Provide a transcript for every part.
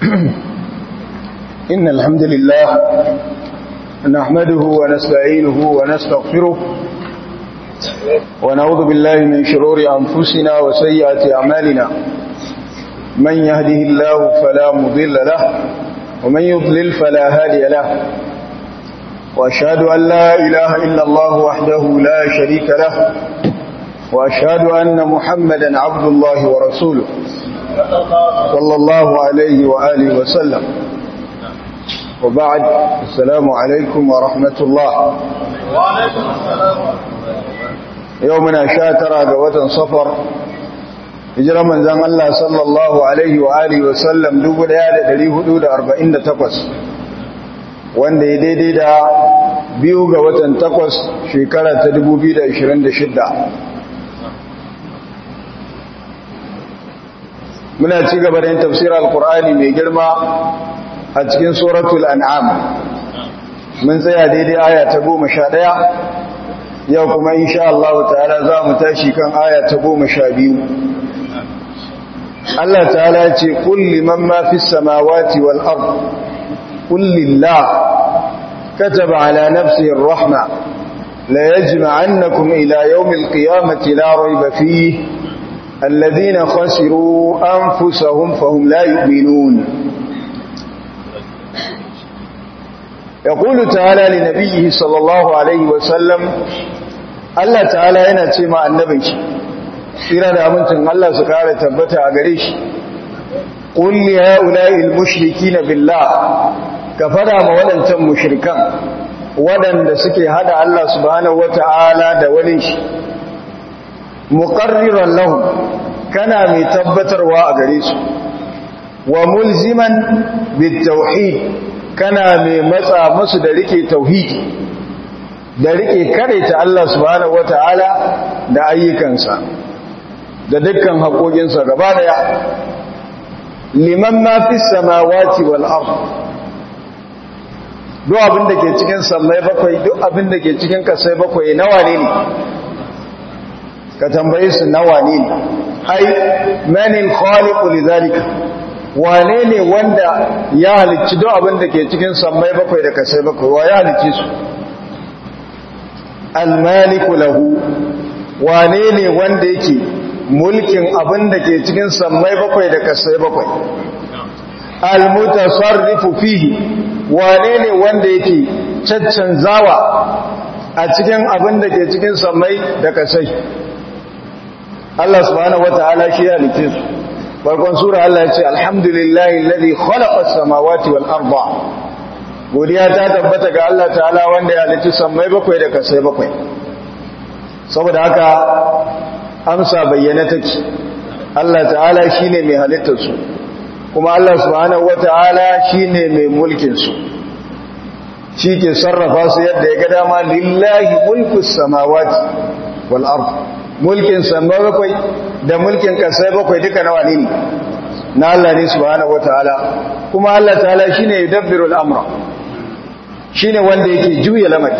إن الحمد لله نحمده ونستعينه ونستغفره ونعوذ بالله من شرور أنفسنا وسيئات أعمالنا من يهده الله فلا مضل له ومن يضلل فلا هادي له وأشهد أن لا إله إلا الله وحده لا شريك له وأشهد أن محمدا عبد الله ورسوله صلى الله عليه وآله وسلم وبعد السلام عليكم ورحمة الله يومنا شاترا قوة صفر هجرة من زن الله صلى الله عليه وآله وسلم دوب ليالة دليه دود أربعين تقص وان دي دي دي دا biyu ga watan takwas shekara ta 2026 muna ci gaba da yin tafsirar alkur'ani mai girma a cikin suratul an'am mun tsaya daidai aya ta goma sha ɗaya yau kuma insha Allah ta'ala za mu tashi kan aya ta goma sha biyu Allah ta'ala ce kulli man ma fi samawati wal ard kullillah kataba ala nafsihi ar-rahma la yajma'annakum ila yawmil qiyamati la rayba fihi الذين خسروا أنفسهم فهم لا يؤمنون يقول تعالى لنبيه صلى الله عليه وسلم الله تعالى ينتي مع النبي إلى دامنتن الله سكارة تبتع قريش قل لهؤلاء المشركين بالله كفدا مولنتم مشركا ودن سكي هذا الله سبحانه وتعالى دوليش muqarriran lahum kana mai tabbatarwa a gare su wa mulziman bitauhid kana mai matsa musu da rike tauhidi da rike ta Allah subhanahu wataala da ayyukansa da dukkan haƙoƙinsa gaba daya liman ma fi samawati wal ard duk abin da ke cikin sammai bakwai duk abin da ke cikin kasai bakwai nawa ne ne ka tambaye su na wane ne ai manin khaliqu lidhalika wane ne wanda ya halicci duk abin da ke cikin sammai bakwai da kasai bakwai wa ya halicci su almaliku lahu wane ne wanda yake mulkin abin da ke cikin sammai bakwai da kasai bakwai almutasarrifu fihi wane ne wanda yake caccanzawa a cikin abin da ke cikin sammai da kasai Allah subhanahu wataala shi ya halice su farkon sura Allah ya ce alhamdulillahi alladhi khalaqa as-samawati wal arda godiya ta tabbata ga Allah ta'ala wanda ya halice sammai bakwai da kasai bakwai saboda haka amsa bayyana take Allah ta'ala shine mai halittar su kuma Allah subhanahu wataala shine mai mulkin su shi ke sarrafa su yadda ya ga dama lillahi mulkus samawati wal arda mulkin sama bakwai da mulkin kasai bakwai duka nawa ne na Allah ne subhanahu wataala kuma Allah ta'ala shine yudabbiru al-amra shine wanda yake juya lamari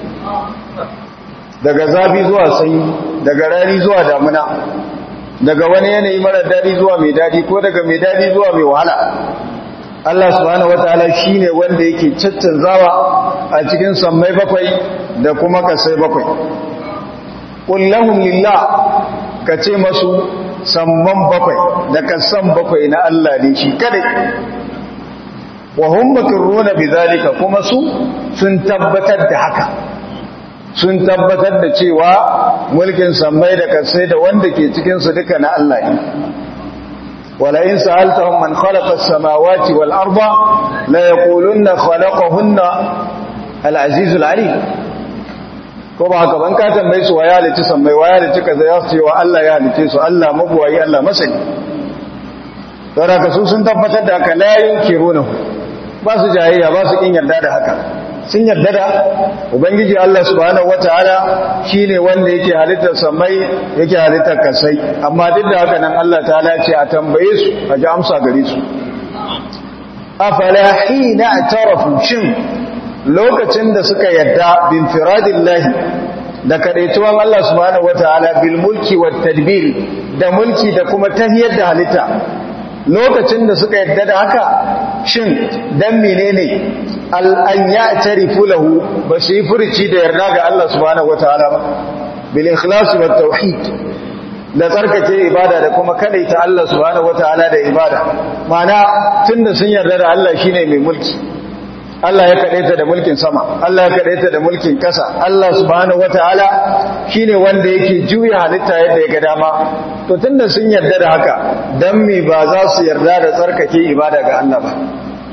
daga zafi zuwa sanyi daga rani zuwa damuna daga wani yanayi mara dadi zuwa mai dadi ko daga mai dadi zuwa mai wahala Allah subhanahu wataala shine wanda yake caccanzawa a cikin sammai bakwai da kuma kasai bakwai kullahum lillah ka ce masu samman bakwai da kasan bakwai na Allah ne shi kadai wa hum makruna bidhalika kuma su sun tabbatar da haka sun tabbatar da cewa mulkin sammai da kasai da wanda ke cikin su duka na Allah ne wala in sa'altahum man khalaqa as-samawati wal arda la yaqulunna khalaqahunna al-aziz al-alim ko ba haka ban ka tambaye su waya halitta sammai waya halitta kaza ya ce wa Allah ya halitta su Allah mabuwayi Allah masani don haka su sun tabbatar da haka la yunkiruna ba su jayayya ba su kin yarda da haka sun yarda da ubangiji Allah subhanahu wataala shine wanda yake halittar sammai yake halittar kasai amma duk da haka nan Allah ta'ala ce a tambaye su a ji amsa gare su afala hina atarafu shin lokacin da suka yadda bin firadillahi da kadaituwan Allah subhanahu wataala bil mulki wat tadbir da mulki da kuma tahiyar da halitta lokacin da suka yadda da haka shin dan menene an ya tarifu lahu ba su yi furuci da yarda ga Allah subhanahu wataala ba bil ikhlas wat tauhid da tsarkake ibada da kuma kadaita Allah subhanahu wataala da ibada mana tunda sun yarda da Allah shine mai mulki Allah ya kadaita da mulkin sama Allah ya kadaita da mulkin kasa Allah subhanahu wataala shine wanda yake juya halitta yadda ya ga dama to tunda sun yarda da haka dan me ba za su yarda da tsarkake ibada ga Allah ba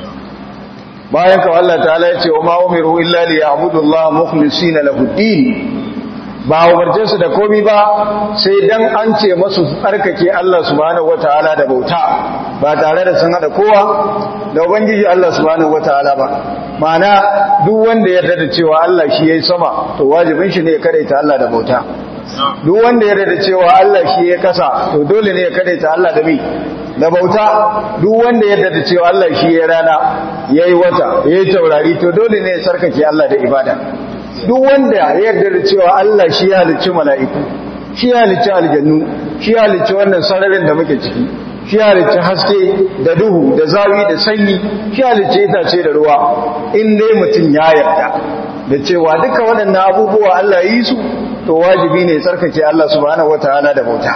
bayan ka Allah ta'ala ya ce wa ma umiru illa liya'budu Allah mukhlisina lahu din ba umarce su da komi ba sai dan an ce masu tsarkake Allah subhanahu wataala da bauta ba tare da sun hada kowa da ubangiji Allah subhanahu wataala ba ma'ana duk wanda ya yarda da cewa Allah shi yayi sama to wajibin shi ne ya karaita Allah da bauta duk wanda ya yarda da cewa Allah shi ya kasa to dole ne ya karaita Allah da mi da bauta duk wanda ya yarda da cewa Allah shi ya rana yayi wata yayi taurari to dole ne ya sarkake Allah da ibada duk wanda ya yarda da cewa Allah shi ya halicci mala'iku shi ya halicci aljannu shi ya halicci wannan sararin da muke ciki shi ya halicci haske da duhu da zawi da sanyi shi ya halicci itace da ruwa in dai mutum ya yarda da cewa duka waɗannan abubuwa Allah yi su to wajibi ne tsarkake Allah subhanahu wataala da bauta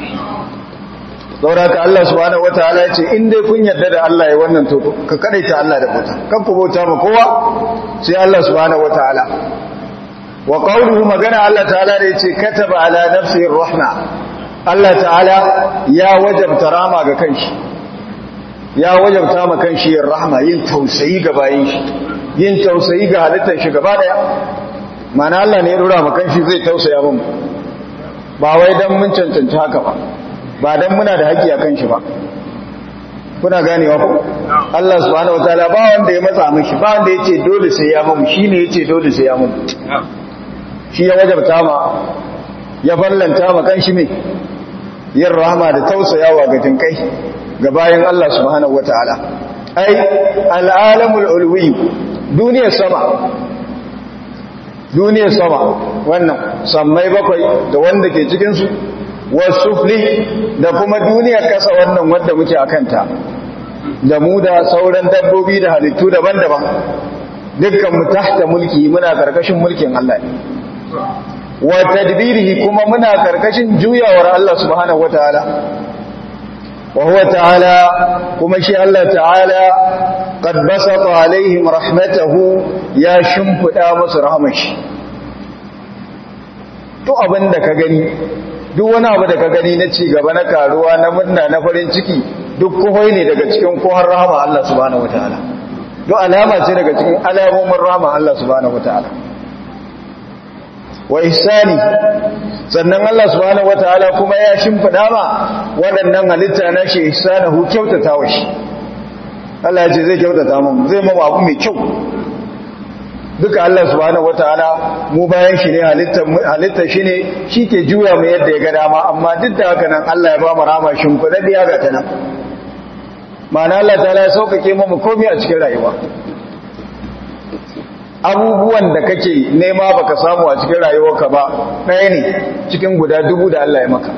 saboda ka Allah subhanahu wataala ya ce in dai kun yarda da Allah ya wannan to ka kadaita Allah da bauta kan ku bauta ma kowa sai Allah subhanahu wataala wa qawluhu magana Allah ta'ala da yace kataba ala nafsihi rahma Allah ta'ala ya wajabta rama ga kanshi ya wajabta ma kanshi yin rahma yin tausayi ga bayin shi yin tausayi ga halittar shi gaba daya mana Allah ne ya dora ma kanshi zai tausaya mun ba wai dan mun cancanci haka ba ba dan muna da haƙƙi a kanshi ba kuna ganewa ko Allah subhanahu wataala ba wanda ya matsa mishi ba wanda yace dole sai ya mamu shine yace dole sai ya mamu shi ya wajabta ma ya fallanta ma kanshi me yin rahama da tausayawa ga jinkai ga bayan Allah subhanahu wataala ai al'alamul ulwi duniyar sama duniyar sama wannan sammai bakwai da wanda ke cikin su wasufli da kuma duniyar kasa wannan wanda muke akanta da mu da sauran dabbobi da halittu daban-daban dukkan mu tahta mulki muna karkashin mulkin Allah ne wa tadbirihi kuma muna karkashin juyawar Allah subhanahu wataala wa huwa ta'ala kuma shi Allah ta'ala qad basata alaihim rahmatahu ya shimfida musu rahmashi to abinda ka gani duk wani abu da ka gani na ci gaba na karuwa na murna na farin ciki duk kohoi ne daga cikin kohon rahama Allah subhanahu wataala duk alama ce daga cikin alamomin rahama Allah subhanahu wataala wa ihsani sannan Allah subhanahu wataala kuma ya shimfida ma waɗannan halitta na shi ihsanahu kyautata wa shi Allah ya ce zai kyautata mu zai mu abu mai kyau duka Allah subhanahu wataala mu bayan shi ne halitta shi ne shi ke juya mu yadda ya ga dama amma duk da haka nan Allah ya ba mu rama shimfiɗaɗɗiya ga ta nan ma'ana Allah ta ya sauƙaƙe mu komai a cikin rayuwa abubuwan da kake nema baka samu a cikin rayuwarka ba ɗaya ne cikin guda dubu da Allah ya maka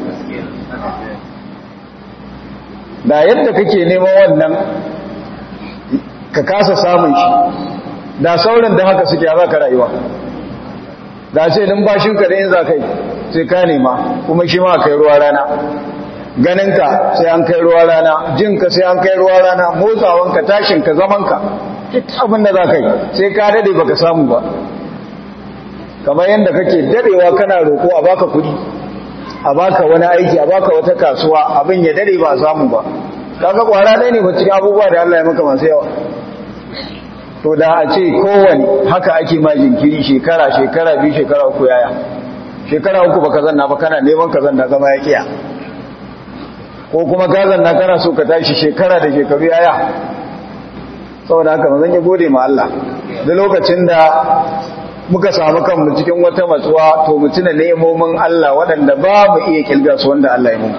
da yadda kake neman wannan ka kasa samun shi da sauran da haka suke za ka rayuwa da ce numfashinka da yin za ka yi sai ka nema kuma shi ma kai ruwa rana ganinka sai an kai ruwa rana jinka sai an kai ruwa rana motsawanka tashinka zamanka duk abin da za ka yi sai ka dade baka samu ba kamar yadda kake dadewa kana roƙo a baka kuɗi a baka wani aiki a baka wata kasuwa abin ya dade ba a samu ba kaga kwara ɗaya ne ba cikin abubuwa da Allah ya maka masu yawa to da a ce kowane haka ake ma jinkiri shekara shekara biyu shekara uku yaya shekara uku baka zanna ba kana neman ka zanna zama ya kiya ko kuma ka zanna kana so ka tashi shekara da shekaru yaya saboda haka mazan ya gode ma Allah da lokacin da muka samu kanmu cikin wata matsuwa to mu tuna nemomin Allah waɗanda ba mu iya kilga su wanda Allah ya mu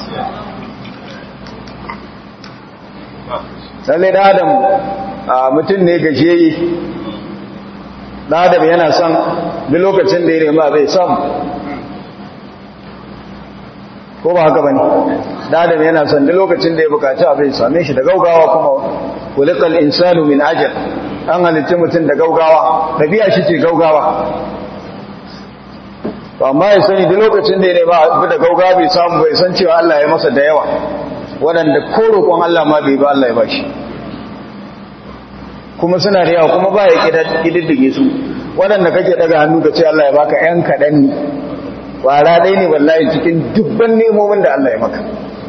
lalle da adam mutum ne gajeyi da adam yana son duk lokacin da ya nema zai samu ko ba haka bane da adam yana son duk lokacin da ya bukaci abin same shi da gaugawa kuma kulikal insanu min ajal an halitta mutum da gaugawa dabi'a shi ce gaugawa to amma ya sani duk lokacin da ya nema abu da gaugawa bai samu bai san cewa Allah ya masa da yawa waɗanda ko roƙon Allah ma bai ba Allah ya bashi kuma suna da yawa kuma ba ya kididdige su waɗanda kake daga hannu ka ce Allah ya baka ‘yan kaɗan ne ƙwara ɗai ne wallahi cikin dubban nemomin da Allah ya maka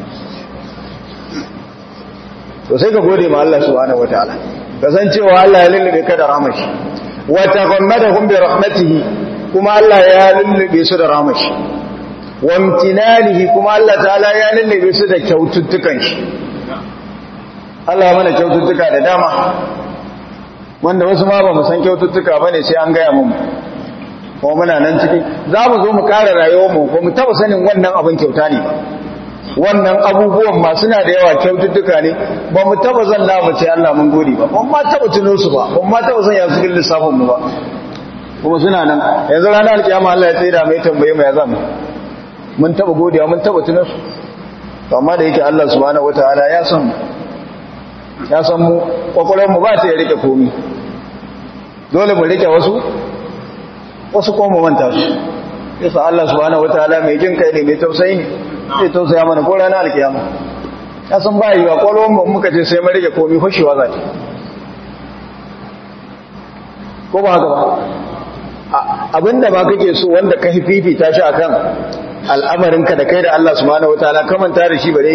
to sai ka gode ma Allah subhanahu wataala ka san cewa Allah ya lullube ka da rahmashi wa taghammadahum bi rahmatihi kuma Allah ya lullube su da rahmashi wa imtinanihi kuma Allah ta'ala ya lullube su da kyaututtukan shi Allah mana kyaututtuka da dama wanda wasu ma ba mu san kyaututtuka ba ne sai an gaya mu kuma muna nan ciki za mu zo mu ƙara rayuwarmu ko mu taɓa sanin wannan abin kyauta ne ba wannan abubuwan ma suna da yawa kyaututtuka ne ba mu taɓa zan mu ce Allah mun gode ba ba ma taɓa tuno su ba ba ma taɓa sanya su cikin lissafin mu ba kuma suna nan yanzu ranar alkiyama Allah ya tsira mai tambaye mu ya zama mun taɓa godiya mun taɓa tuno su amma da yake Allah subhanahu wataala ya san mu ya san mu mu ba ta ya rike komi dole mu rike wasu wasu kuma mu manta su yasa Allah subhanahu wataala mai jin kai ne mai tausayi ne zai tausaya mana ko ranar alkiyama ya san ba yiwa kwallon mu muka ce sai mu rike komi fashewa za ta ko ba haka ba abinda ba kake so wanda ka fifita shi akan al'amarinka da kai da Allah subhanahu wataala kamanta da shi bare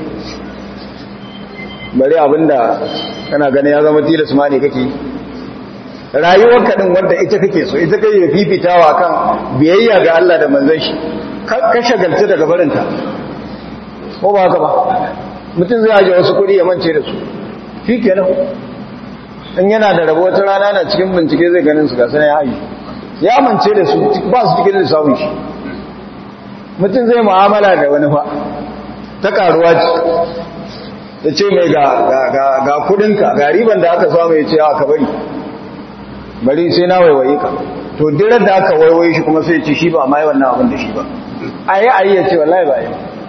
bare abinda kana ganin ya zama tilas ma ne kake rayuwar kadin wanda ita kake so ita kai fifitawa kan biyayya ga Allah da manzon shi ka shagalta daga barinta ko ba haka ba mutum zai aje wasu kuɗi ya mance da su shikenan in yana da rabo wata rana na cikin bincike zai ganin su ga sanar ya aji ya mance da su ba su cikin lissafin shi mutum zai mu'amala da wani fa ta karuwa ce da ce mai ga kudinka ga riban da aka samu ya ce aka bari bari sai na waiwaye ka to dirar da aka waiwaye shi kuma sai ce shi ba ma yi wannan abin da shi ba a yi ayi ya ce wallahi ba yi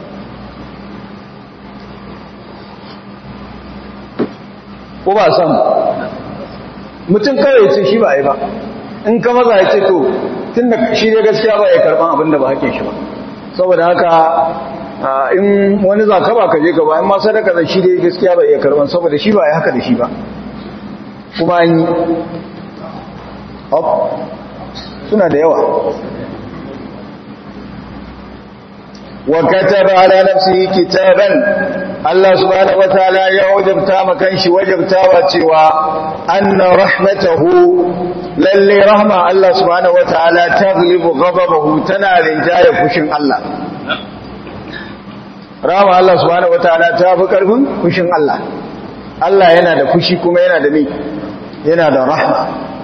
ko ba san mutum kawai ce shi ba yi ba in ka maza ya ce to tun da shi ne gaskiya ba ya karban abin da ba hake shi ba saboda haka in wani za ka ba ka je gaba in ma sadaka da shi dai gaskiya ba iya karban saboda shi ba ya haka da shi ba kuma an yi suna da yawa wa kataba ala nafsihi kitaban Allah subhanahu wataala ya wajabta makan shi wajabtawa cewa anna rahmatahu lalle rahma Allah subhanahu wataala taghlibu ghadabahu tana rinjaye fushin Allah rahma Allah subhanahu wataala ta fi karfin fushin Allah Allah yana da fushi kuma yana da ni yana da rahma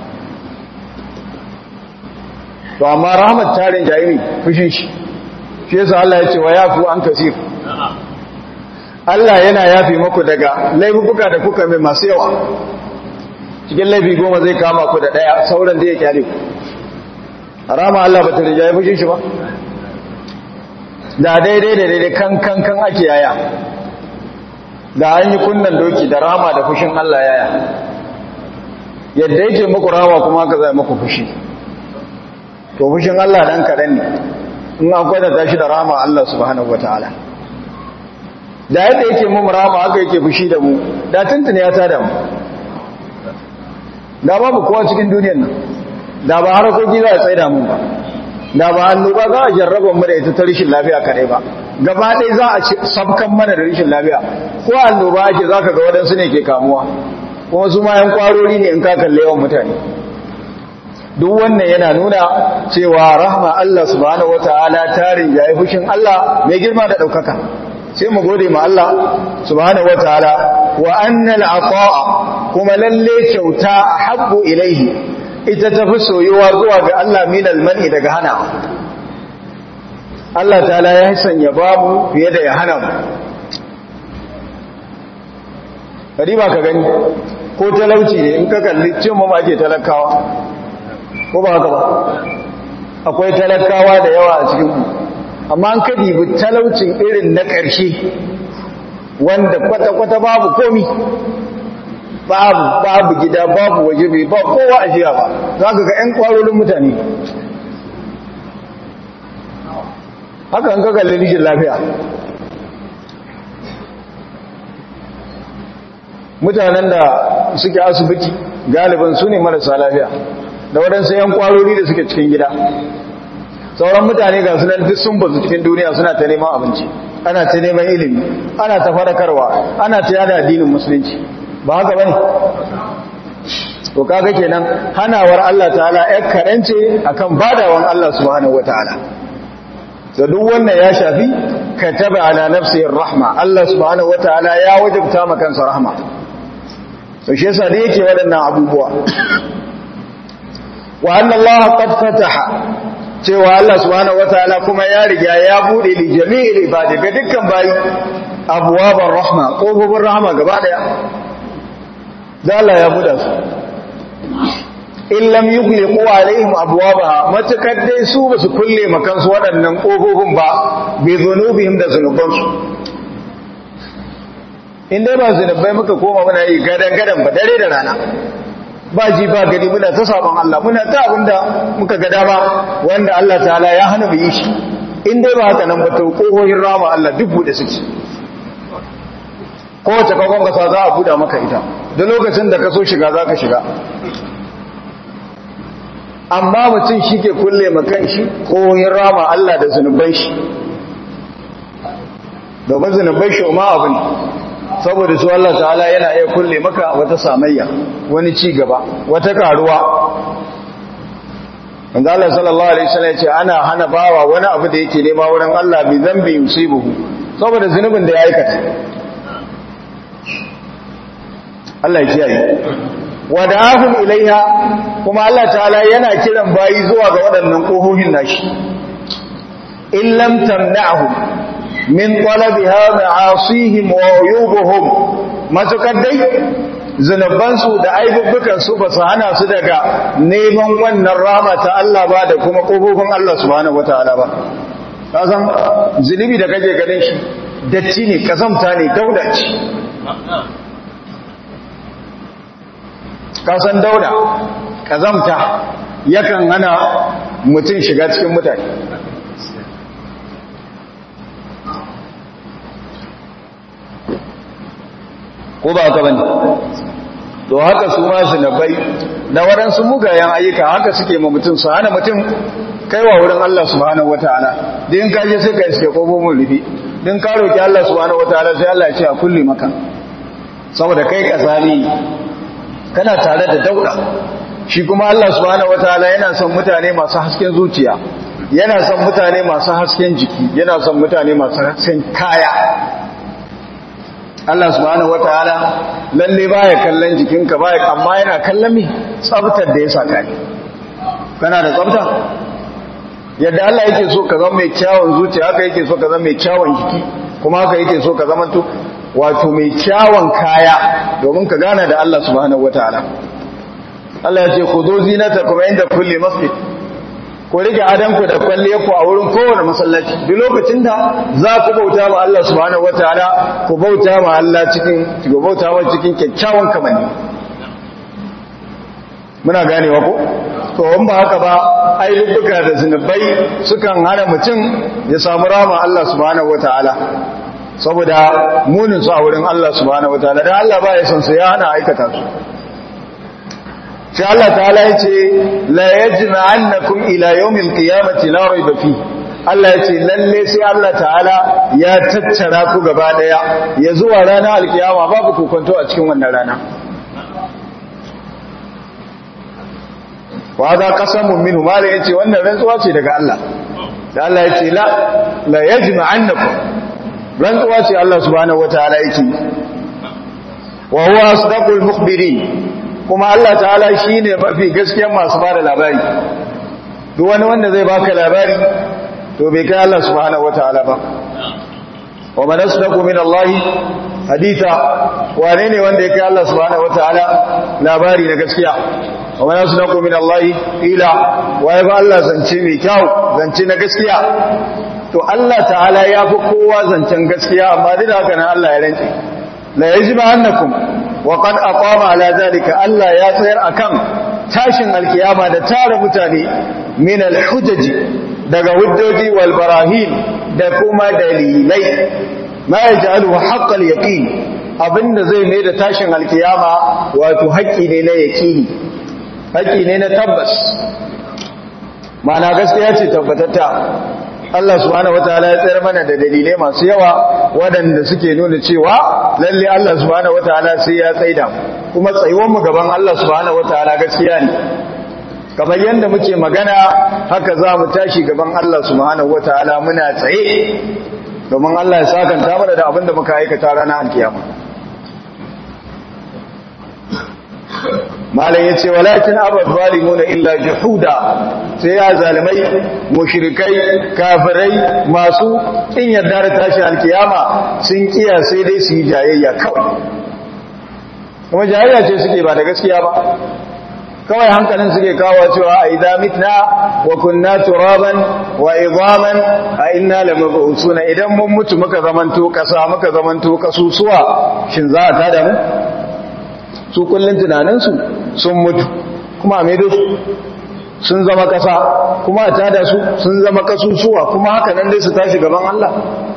to amma rahmat ta rinjaye ne fushin shi shi yasa Allah ya ce wa yafu an kasir Allah yana yafi muku daga laifuka da kuka mai masu yawa cikin laifi goma zai kama ku da daya sauran da ya kyale ku harama Allah ba ta rijaye fushin shi ba da daidai da daidai kan kan kan ake yaya da an yi kunnan doki da rama da fushin Allah yaya yadda yake muku rama kuma ka zai muku fushi to fushin Allah dan kaɗan ne in an kwatanta shi da rama Allah subhanahu wataala da yadda yake mu rama haka yake fushi da mu da tuntuni ya tada mu da babu kowa cikin duniyar nan da ba harakoki za a tsaida mu ba da ba annoba za a jarraba mu da ita ta rishin lafiya kadai ba gaba ɗaya za a sabkan mana da rishin lafiya ko annoba ake za ka ga waɗansu ne ke kamuwa kuma su ma yan kwarori ne in ka kalle yawan mutane duk wannan yana nuna cewa rahma Allah subhanahu wataala tarin yayi fushin Allah mai girma da daukaka sai mu gode ma Allah subhanahu wataala wa annal ata'a kuma lalle kyauta habbu ilaihi ita tafi soyuwa zuwa ga Allah min almani daga hana Allah ta'ala ya sanya babu fiye da ya hana mu kadiba ka gani ko talauci ne in ka kalli cin mu ake talakawa ko ba haka ba akwai talakawa da yawa a cikinmu amma an ka dibi talaucin irin na ƙarshe wanda kwata-kwata babu komi babu babu gida babu waje bai ba kowa a jiya ba za ka ga 'yan kwarorin mutane haka an ka kalli rishin lafiya mutanen da suke asibiti galiban su ne marasa lafiya da waɗansu 'yan kwarori da suke cikin gida sauran mutane ga sunan duk sun bazu cikin duniya suna ta neman abinci ana ta neman ilimi ana ta farakarwa ana ta yada addinin musulunci ba haka bane to kaga kenan hanawar Allah ta'ala ya karance akan badawan Allah subhanahu wataala da duk wannan ya shafi kataba ala nafsihi rahma Allah subhanahu wataala ya wajabta maka kansa rahma to shi yasa da yake waɗannan abubuwa wa anna Allah qad fataha cewa Allah subhanahu wataala kuma ya riga ya bude li jami'il ibadi ga dukkan bayi abwabar rahma kofofin rahma gaba daya da Allah ya buɗe su in lam yughliqu alaihim abwabaha matakar dai su basu kulle makan su waɗannan kofofin ba bi dhunubihim da zunubansu in dai ba zunubai muka koma muna yi gadan gadan ba dare da rana ba ji ba gani muna ta sabon Allah muna ta abinda muka ga dama wanda Allah ta'ala ya hana mu yi shi in dai ba haka nan ba to kohohin rama Allah duk bude suke kowace kakon kasa za a buɗa maka ita da lokacin da ka so shiga za ka shiga amma mutum shi ke kulle makan shi kohohin rama Allah da zunuban shi domin zunuban shi ma abu ne saboda su Allah ta'ala yana iya kulle maka wata samayya wani ci gaba wata karuwa wanda Allah sallallahu alaihi wasallam ya ce ana hana bawa wani abu da yake nema wurin Allah bi zambi yusibuhu saboda zunubin da ya aikata Allah ya kiyaye wada'ahum ilaiha kuma Allah ta'ala yana kiran bayi zuwa ga waɗannan kohohin nashi in lam tamna'hum min talabiha ma'asihim wa uyubuhum matukar dai zunubansu da aibubbukan su ba su hana su daga neman wannan rama ta Allah ba da kuma kofofin Allah subhanahu wataala ba kasan zunubi da kake ganin shi datti ne kazamta ne dauda ce kasan dauda kazamta yakan hana mutum shiga cikin mutane ko ba haka bane to haka su ma zinabai da waɗansu mugayen ayyuka haka suke ma mutum su hana mutum kaiwa wurin Allah subhanahu wataala din ka je sai ka iske kofofin rufi din ka roki Allah subhanahu wataala sai Allah ya ce a kulle maka saboda kai kasani kana tare da dauda shi kuma Allah subhanahu wataala yana son mutane masu hasken zuciya yana son mutane masu hasken jiki yana son mutane masu hasken kaya Allah subhanahu wataala lalle baya kallon jikinka baya amma yana kallon me tsaftar da ya saka ni kana da tsafta yadda Allah yake so ka zama mai kyawun zuciya haka yake so ka zama mai kyawun jiki kuma haka yake so ka zama to wato mai kyawun kaya domin ka gana da Allah subhanahu wataala Allah ya ce khudhu zinatakum inda kulli masjid ko rike adanku da kwalle ku a wurin kowane masallaci duk lokacin da za ku bauta ma Allah subhanahu wataala ku bauta ma Allah cikin ku bauta ma cikin kyakkyawan kamanni muna ganewa ko to in ba haka ba ai lubbuka da zinubai sukan hana mutum ya samu rama Allah subhanahu wataala saboda munin su a wurin Allah subhanahu wataala dan Allah ba ya son su ya hana aikata su sai Allah ta'ala ya ce la yajma'annakum ila yawmil qiyamati la rayba fi Allah ya ce lalle sai Allah ta'ala ya tattara ku gaba daya ya zuwa ranar alkiyama babu kokonto a cikin wannan rana wa za qasamun minhu mala yace wannan rantsuwa ce daga Allah da Allah ya ce la la yajma'annakum rantsuwa ce Allah subhanahu wataala yake wa huwa asdaqul mukhbirin kuma Allah ta'ala shi ne mafi gaskiyan masu ba da labari duk wani wanda zai baka labari to bai kai Allah subhanahu wata'ala ba wa man asdaqu min Allah haditha wane ne wanda ya kai Allah subhanahu wata'ala labari na gaskiya wa man asdaqu min Allah ila wa ya ba Allah zance mai kyau zance na gaskiya to Allah ta'ala ya fi kowa zancen gaskiya amma duk da haka nan Allah ya rantse la yajibu annakum wa qad aqama ala zalika Allah ya tsayar akan tashin alkiyama da tara mutane min alhujaji daga hujjoji wal barahin da kuma dalilai ma yaj'alu haqqal yaqin abinda zai mai da tashin alkiyama wato haƙƙi ne na yaqini haƙƙi ne na tabbas ma'ana gaskiya ce tabbatatta Allah subhanahu wataala ya tsayar mana da dalilai masu yawa waɗanda suke nuna cewa lalle Allah subhanahu wataala sai ya tsaida kuma tsayuwar mu gaban Allah subhanahu wataala gaskiya ne kamar yadda muke magana haka za mu tashi gaban Allah subhanahu wataala muna tsaye domin Allah ya sakanta mana da abin da muka aikata ranar alkiyama malam yace walakin abad zalimuna illa juhuda sai ya zalimai mushrikai kafirai masu kin yarda da tashi alkiyama sun kiya sai dai su yi jayayya kawai kuma jayayya ce suke ba da gaskiya ba kawai hankalin suke kawo cewa a idza mitna wa kunna turaban wa idhaman a inna lamab'usuna idan mun mutu muka zamanto kasa muka zamanto kasusuwa shin za a tada mu su kullun tunaninsu sun mutu kuma a maido su sun zama kasa kuma a tada su sun zama kasusuwa kuma haka nan dai su tashi gaban Allah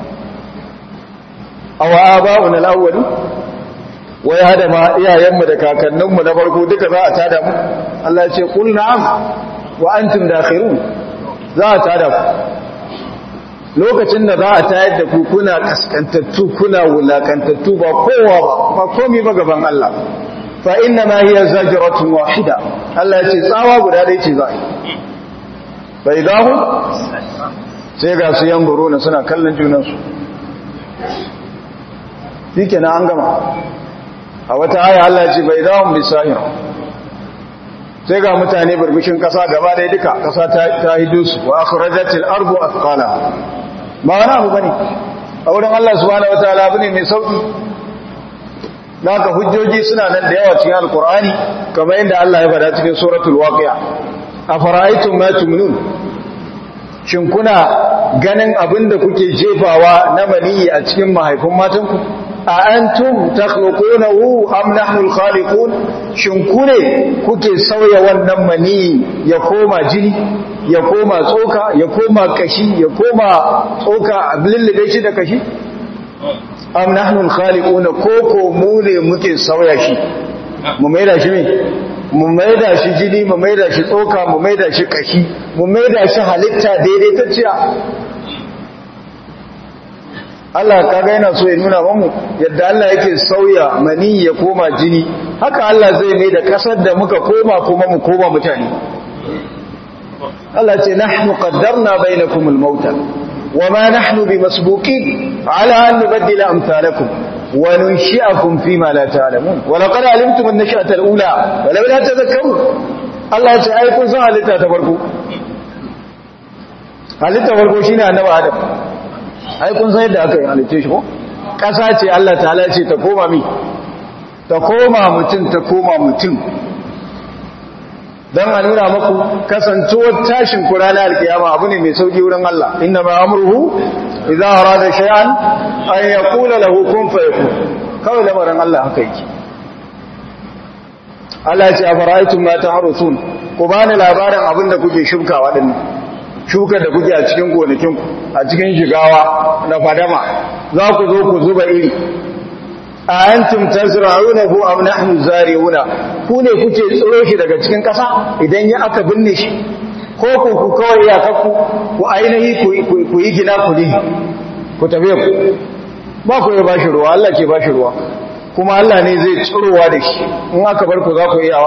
awa aba'una al-awwali wai hada ma iyayenmu da kakanninmu na farko duka za a tada mu Allah ya ce qul na'am wa antum dakhirun za a tada ku lokacin da za a tayar da ku kuna kaskantattu kuna wulakantattu ba kowa ba ba komai ba gaban Allah fa inna ma hiya zajratun wahida Allah ya ce tsawa guda ɗaya ce za a yi bai dahu sai ga su yan na suna kallon junansu shi kenan an gama a wata aya Allah ce bai dawon bisahir sai ga mutane burbushin kasa gaba ɗaya duka kasa ta hidu su wa akhrajatil ardu athqala ba wani abu bane a wurin Allah subhanahu wataala abu ne mai sauki naka hujjoji suna nan da yawa cikin alqur'ani kamar yadda Allah ya faɗa cikin suratul waqi'a afara'aytum ma tumnun shin kuna ganin abinda kuke jefawa na maniyi a cikin mahaifin matanku a antum takhluqunahu am nahnu al-khaliqun shin ku ne kuke sauya wannan mani ya koma jini ya koma tsoka ya koma kashi ya koma tsoka a lullube shi da kashi am nahnu al-khaliqun koko mu ne muke sauya shi mu maida shi me mu maida shi jini mu maida shi tsoka mu maida shi kashi mu maida shi halitta daidaitacciya Allah kaga yana so ya nuna mamu yadda Allah yake sauya mani ya koma jini haka Allah zai mai da kasar da muka koma kuma mu koma mutane Allah ce nahnu qaddarna bainakum al-mauta wama nahnu bimasbuqin ala an nubaddila amsalakum wa nunshi'akum fima la ta'lamun wa laqad alimtum an-nash'ata al-ula wa law la tadhakkarun Allah ya ce ai kun san halitta ta farko halitta farko shine annabi Adam ai kun san yadda aka yi halitta shi ko ƙasa ce Allah ta'ala ce ta koma mi ta koma mutum ta koma mutum don a nuna maku kasancewar tashin kura na alkiyama abu ne mai sauki wurin Allah inna ma amruhu idza arada shay'an an yaqula lahu kun fayakun kawai lamarin Allah haka yake Allah ya ce afara'aytum ma tahrusun ku bani labarin abin da kuke shukawa dinnan shukar da kuke a cikin gonakinku a cikin shigawa na fadama za ku zo ku zuba iri a yantum tazra'unahu am nahnu zari'una ku ne kuke tsiro shi daga cikin ƙasa idan ya aka binne shi ko ku ku kawai ya kakku ku ainihi ku yi gina ku ne ku tafi ku ba ku yi ba shi ruwa Allah ke ba shi ruwa kuma Allah ne zai tsirowa da shi in aka bar ku za ku iyawa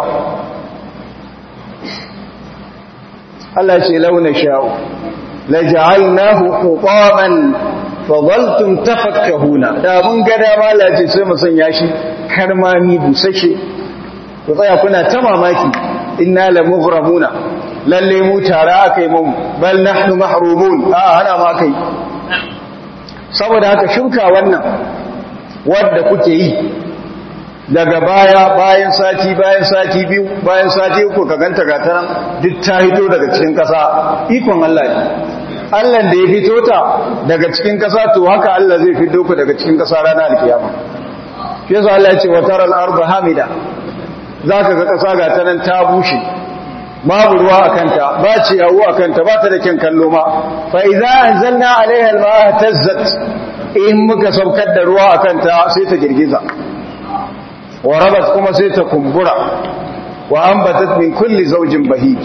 Allah ce launa sha'u la ja'alnahu hutaman fadaltum tafakkahuna da mun ga dama lace sai mu sanya shi karmami busashe ku tsaya kuna ta mamaki inna la mughramuna lalle mu tara akai mu bal nahnu mahrumun a hana ma kai saboda haka shuka wannan wanda kuke yi daga baya bayan sati bayan sati biyu bayan sati uku ka ganta gata duk ta hito daga cikin kasa ikon Allah ne Allah da ya fito ta daga cikin kasa to haka Allah zai fito ku daga cikin kasa ranar alkiyama shi yasa Allah ya ce wa taral arda hamida zaka ga kasa ga ta nan ta bushe babu ruwa a kanta ba ciyawu a kanta ba ta da kyan kallo ma fa idza anzalna alaiha alma'a tazzat in muka saukar da ruwa a kanta sai ta girgiza wa rabat kuma sai ta kumbura wa ambatat min kulli zawjin bahij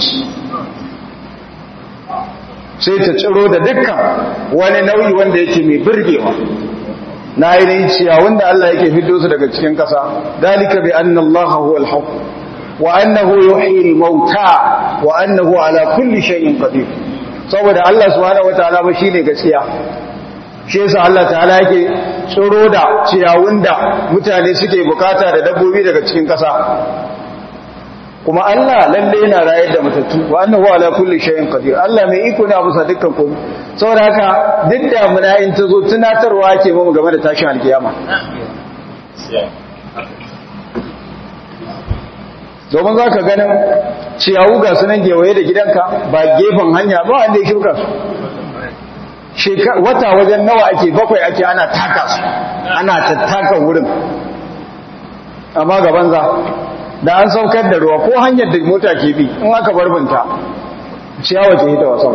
sai ta ciro da dukkan wani nau'i wanda yake mai birgewa na ainihin ciyawun da Allah yake fiddo su daga cikin ƙasa dalika bi anna Allah huwa al-haq wa annahu yuhyi al-mauta wa annahu ala kulli shay'in qadir saboda Allah subhanahu wataala ba shine gaskiya shi yasa Allah ta'ala yake tsoro da ciyawun da mutane suke bukata da dabbobi daga cikin ƙasa kuma Allah lalle yana rayar da matattu wa annahu ala kulli shay'in qadir Allah mai iko ne a bisa dukkan komai saboda haka duk da muna in ta zo tunatarwa ake mu game da tashin alkiyama domin za ka ganin ciyawu ga sunan gewaye da gidanka ba gefen hanya ba wanda ya shuka su wata wajen nawa ake bakwai ake ana taka su ana tattaka wurin amma gaban za da an saukar da ruwa ko hanyar da mota ke bi in aka barbinta ciyawa ke hita wasan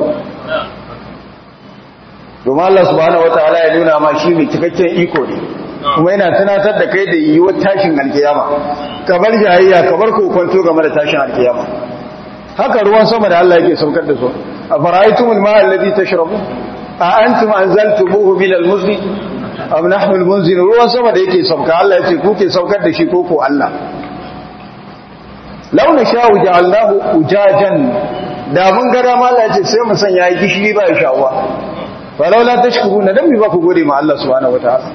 domin Allah subhanahu wataala ya nuna ma shi mai cikakken iko ne kuma yana tunatar da kai da yiwuwar tashin alkiyama kamar jayayya kamar kokonto game da tashin alkiyama haka ruwan sama da Allah yake saukar da su a fara'aitumul ma'a alladhi tashrabu a antum anzaltumuhu min al-muzni am nahnu al-munzilun ruwan sama da yake sauka Allah yace ku ke saukar da shi ko ko Allah launa sha'u ja'alnahu ujajan da mun ga dama Allah yace sai mu sanya gishiri ba ya sha'uwa falaula tashkuruna dan mi ba ku gode ma Allah subhanahu wataala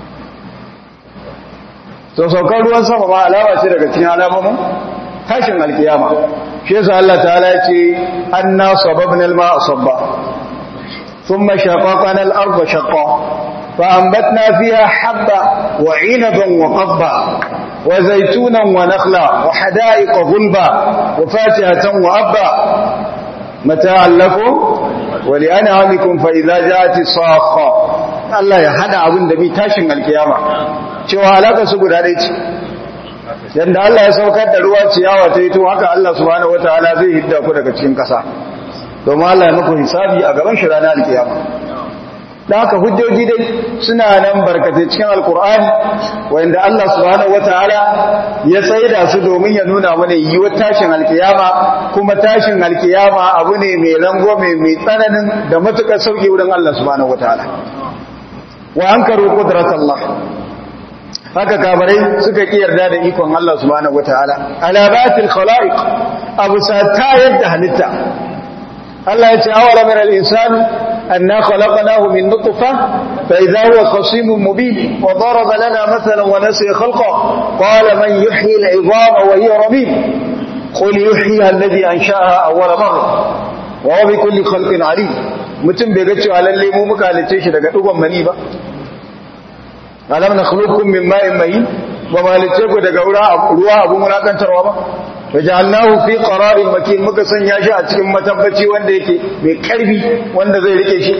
to saukar ruwan sama ma alama ce daga cikin alamomin tashin alkiyama shi yasa Allah ta'ala ya ce anna sababna al-ma'a sabba thumma shaqaqna al-ardha shaqqa fa anbatna fiha habba wa 'inaban wa qadba wa zaytunan wa nakhla wa hada'iqa ghulba wa fakihatan wa abba mata'an lakum wa li'an'amikum fa idza ja'at as-sakha Allah ya hada abin da bi tashin alkiyama cewa alaka su guda ɗaya ce yadda Allah ya saukar da ruwa ciyawa ta yi to haka Allah subhanahu wataala zai hidda ku daga cikin ƙasa domin Allah ya muku hisabi a gaban shi ranar alkiyama da haka hujjoji dai suna nan barkatai cikin alkur'ani wanda Allah subhanahu wataala ya tsaida su domin ya nuna mana yiwuwar tashin alkiyama kuma tashin alkiyama abu ne mai rangwame mai tsananin da matukar sauki wurin Allah subhanahu wataala wa ankaru qudratallah haka kabarai suka ki yarda da ikon Allah subhanahu wataala alabatil khalaiq abu sata yadda halitta Allah ya ce awala min al-insan anna khalaqnahu min nutfa fa idha huwa khasimun mubin wa daraba lana mathalan wa nasiya khalqa qala man yuhyi al-'idhama wa hiya ramim qul yuhyiha alladhi ansha'aha awwala marra wa huwa bi kulli khalqin 'alim mutum bai ga cewa lalle mu muka halice shi daga dugon mani ba alam nakhluqukum min ma'in mahin ba malice ku daga ruwa abun mulakantarwa ba wajalnahu fi qararin makin muka sanya shi a cikin matabbaci wanda yake mai karfi wanda zai rike shi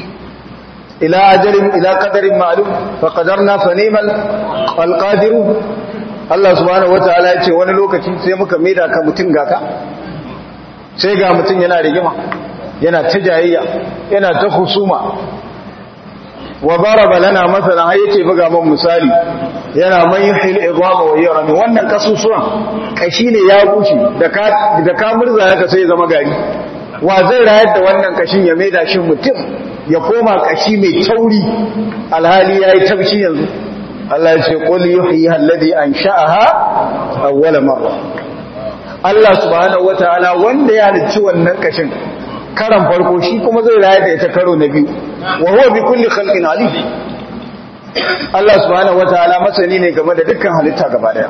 ila ajalin ila qadarin ma'lum fa qadarna fa ni'mal alqadirun Allah subhanahu wataala ya ce wani lokaci sai muka maida ka mutun gaka sai ga mutun yana rigima yana ta jayayya yana ta husuma wa daraba lana masalan har yake buga mun misali yana man yuhil idama wa yarami wannan kasusuwan kashi ne ya gushi da ka da ka murza haka sai zama gari wa zai rayar da wannan kashin ya maida shi mutum ya koma kashi mai tauri alhali yayi tabshi yanzu Allah ya ce qul yuhyi alladhi ansha'aha awwala marra Allah subhanahu wataala wanda ya halicci wannan kashin karan farko shi kuma zai rayar da ita karo na biyu wa huwa bi kulli khalqin alim Allah subhanahu wataala masani ne game da dukkan halitta gaba daya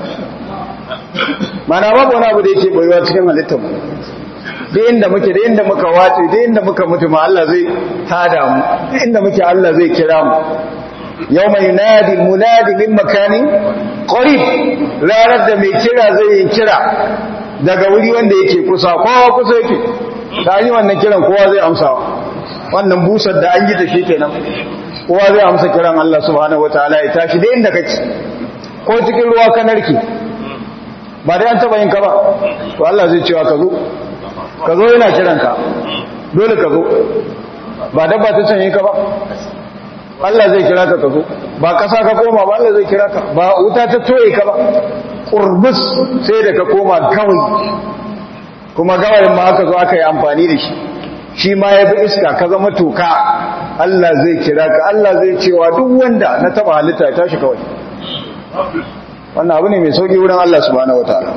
mana babu wani abu da yake boyewa cikin halittar mu duk inda muke da inda muka wace duk inda muka mutu ma Allah zai tada mu duk inda muke Allah zai kira mu yawma yunadi munadi min makanin qarib ranar da mai kira zai yi kira daga wuri wanda yake kusa kowa kusa yake ta yi wannan kiran kowa zai amsa wannan busar da an yi ta shi kenan kowa zai amsa kiran Allah subhanahu wataala ya tashi da inda kake ko cikin ruwa ka narke ba dai an taba yin ka ba to Allah zai cewa ka zo ka zo yana kiran ka dole ka zo ba dabba ta canye ka ba Allah zai kira ka ka zo ba kasa ka koma ba Allah zai kira ka ba wuta ta toye ka ba kurbus sai da ka koma kawai kuma gawayin ma aka zo aka yi amfani da shi shi ma ya bi iska ka zama toka Allah zai kira ka Allah zai cewa duk wanda na taba halitta ya tashi kawai wannan abu ne mai sauki wurin Allah subhanahu wataala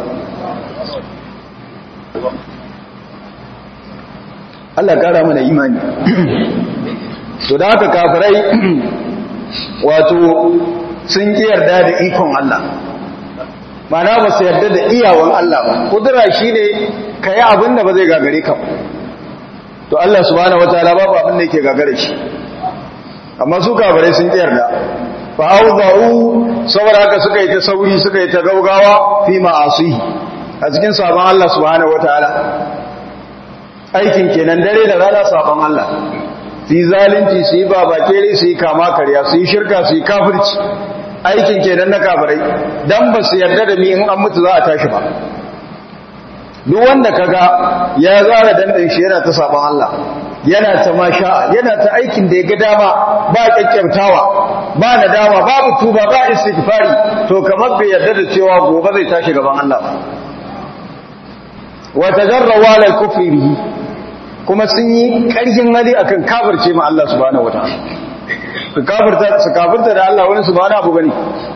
Allah kara mana imani to da haka kafirai wato sun ki yarda da ikon Allah mana ba su yarda da iyawan Allah ba kudura shine kai abin da ba zai gagare ka to Allah subhanahu wataala babu abin da yake gagare shi amma su kafirai sun ki yarda fa awza'u saboda haka suka yi ta sauri suka yi ta gaugawa fi ma'asihi a cikin sabon Allah subhanahu wataala aikin kenan dare da rana sabon Allah su yi zalunci su yi babakere su yi kama karya su yi shirka su yi kafirci aikin kenan na kafirai dan ba su yarda da ni in an mutu za a tashi ba duk wanda kaga ya zara dandan shi yana ta sabon Allah yana ta masha yana ta aikin da ya ga dama ba kyakkyautawa ba nadama babu tuba ba istighfari to kamar bai yarda da cewa gobe zai tashi gaban Allah ba wa tajarrawa lal kufri bihi kuma sun yi ƙarfin hali akan kafirce ma Allah subhanahu wataala su kafirta su kafirta da Allah wani subhanahu abu bane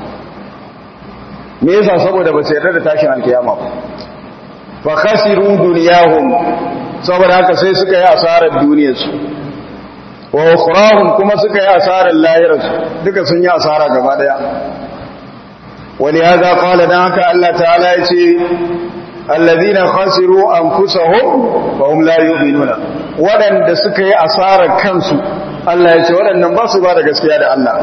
me yasa saboda ba su yarda da tashin alkiyama ba fa khasiru dunyahum saboda haka sai suka yi asarar duniyarsu wa ukhrahum kuma suka yi asarar lahirarsu duka sun yi asara gaba daya wani ya za kwala don haka Allah ta'ala ya ce allazina khasiru anfusahum fa hum la yu'minuna wadanda suka yi asarar kansu Allah ya ce wadannan ba su ba da gaskiya da Allah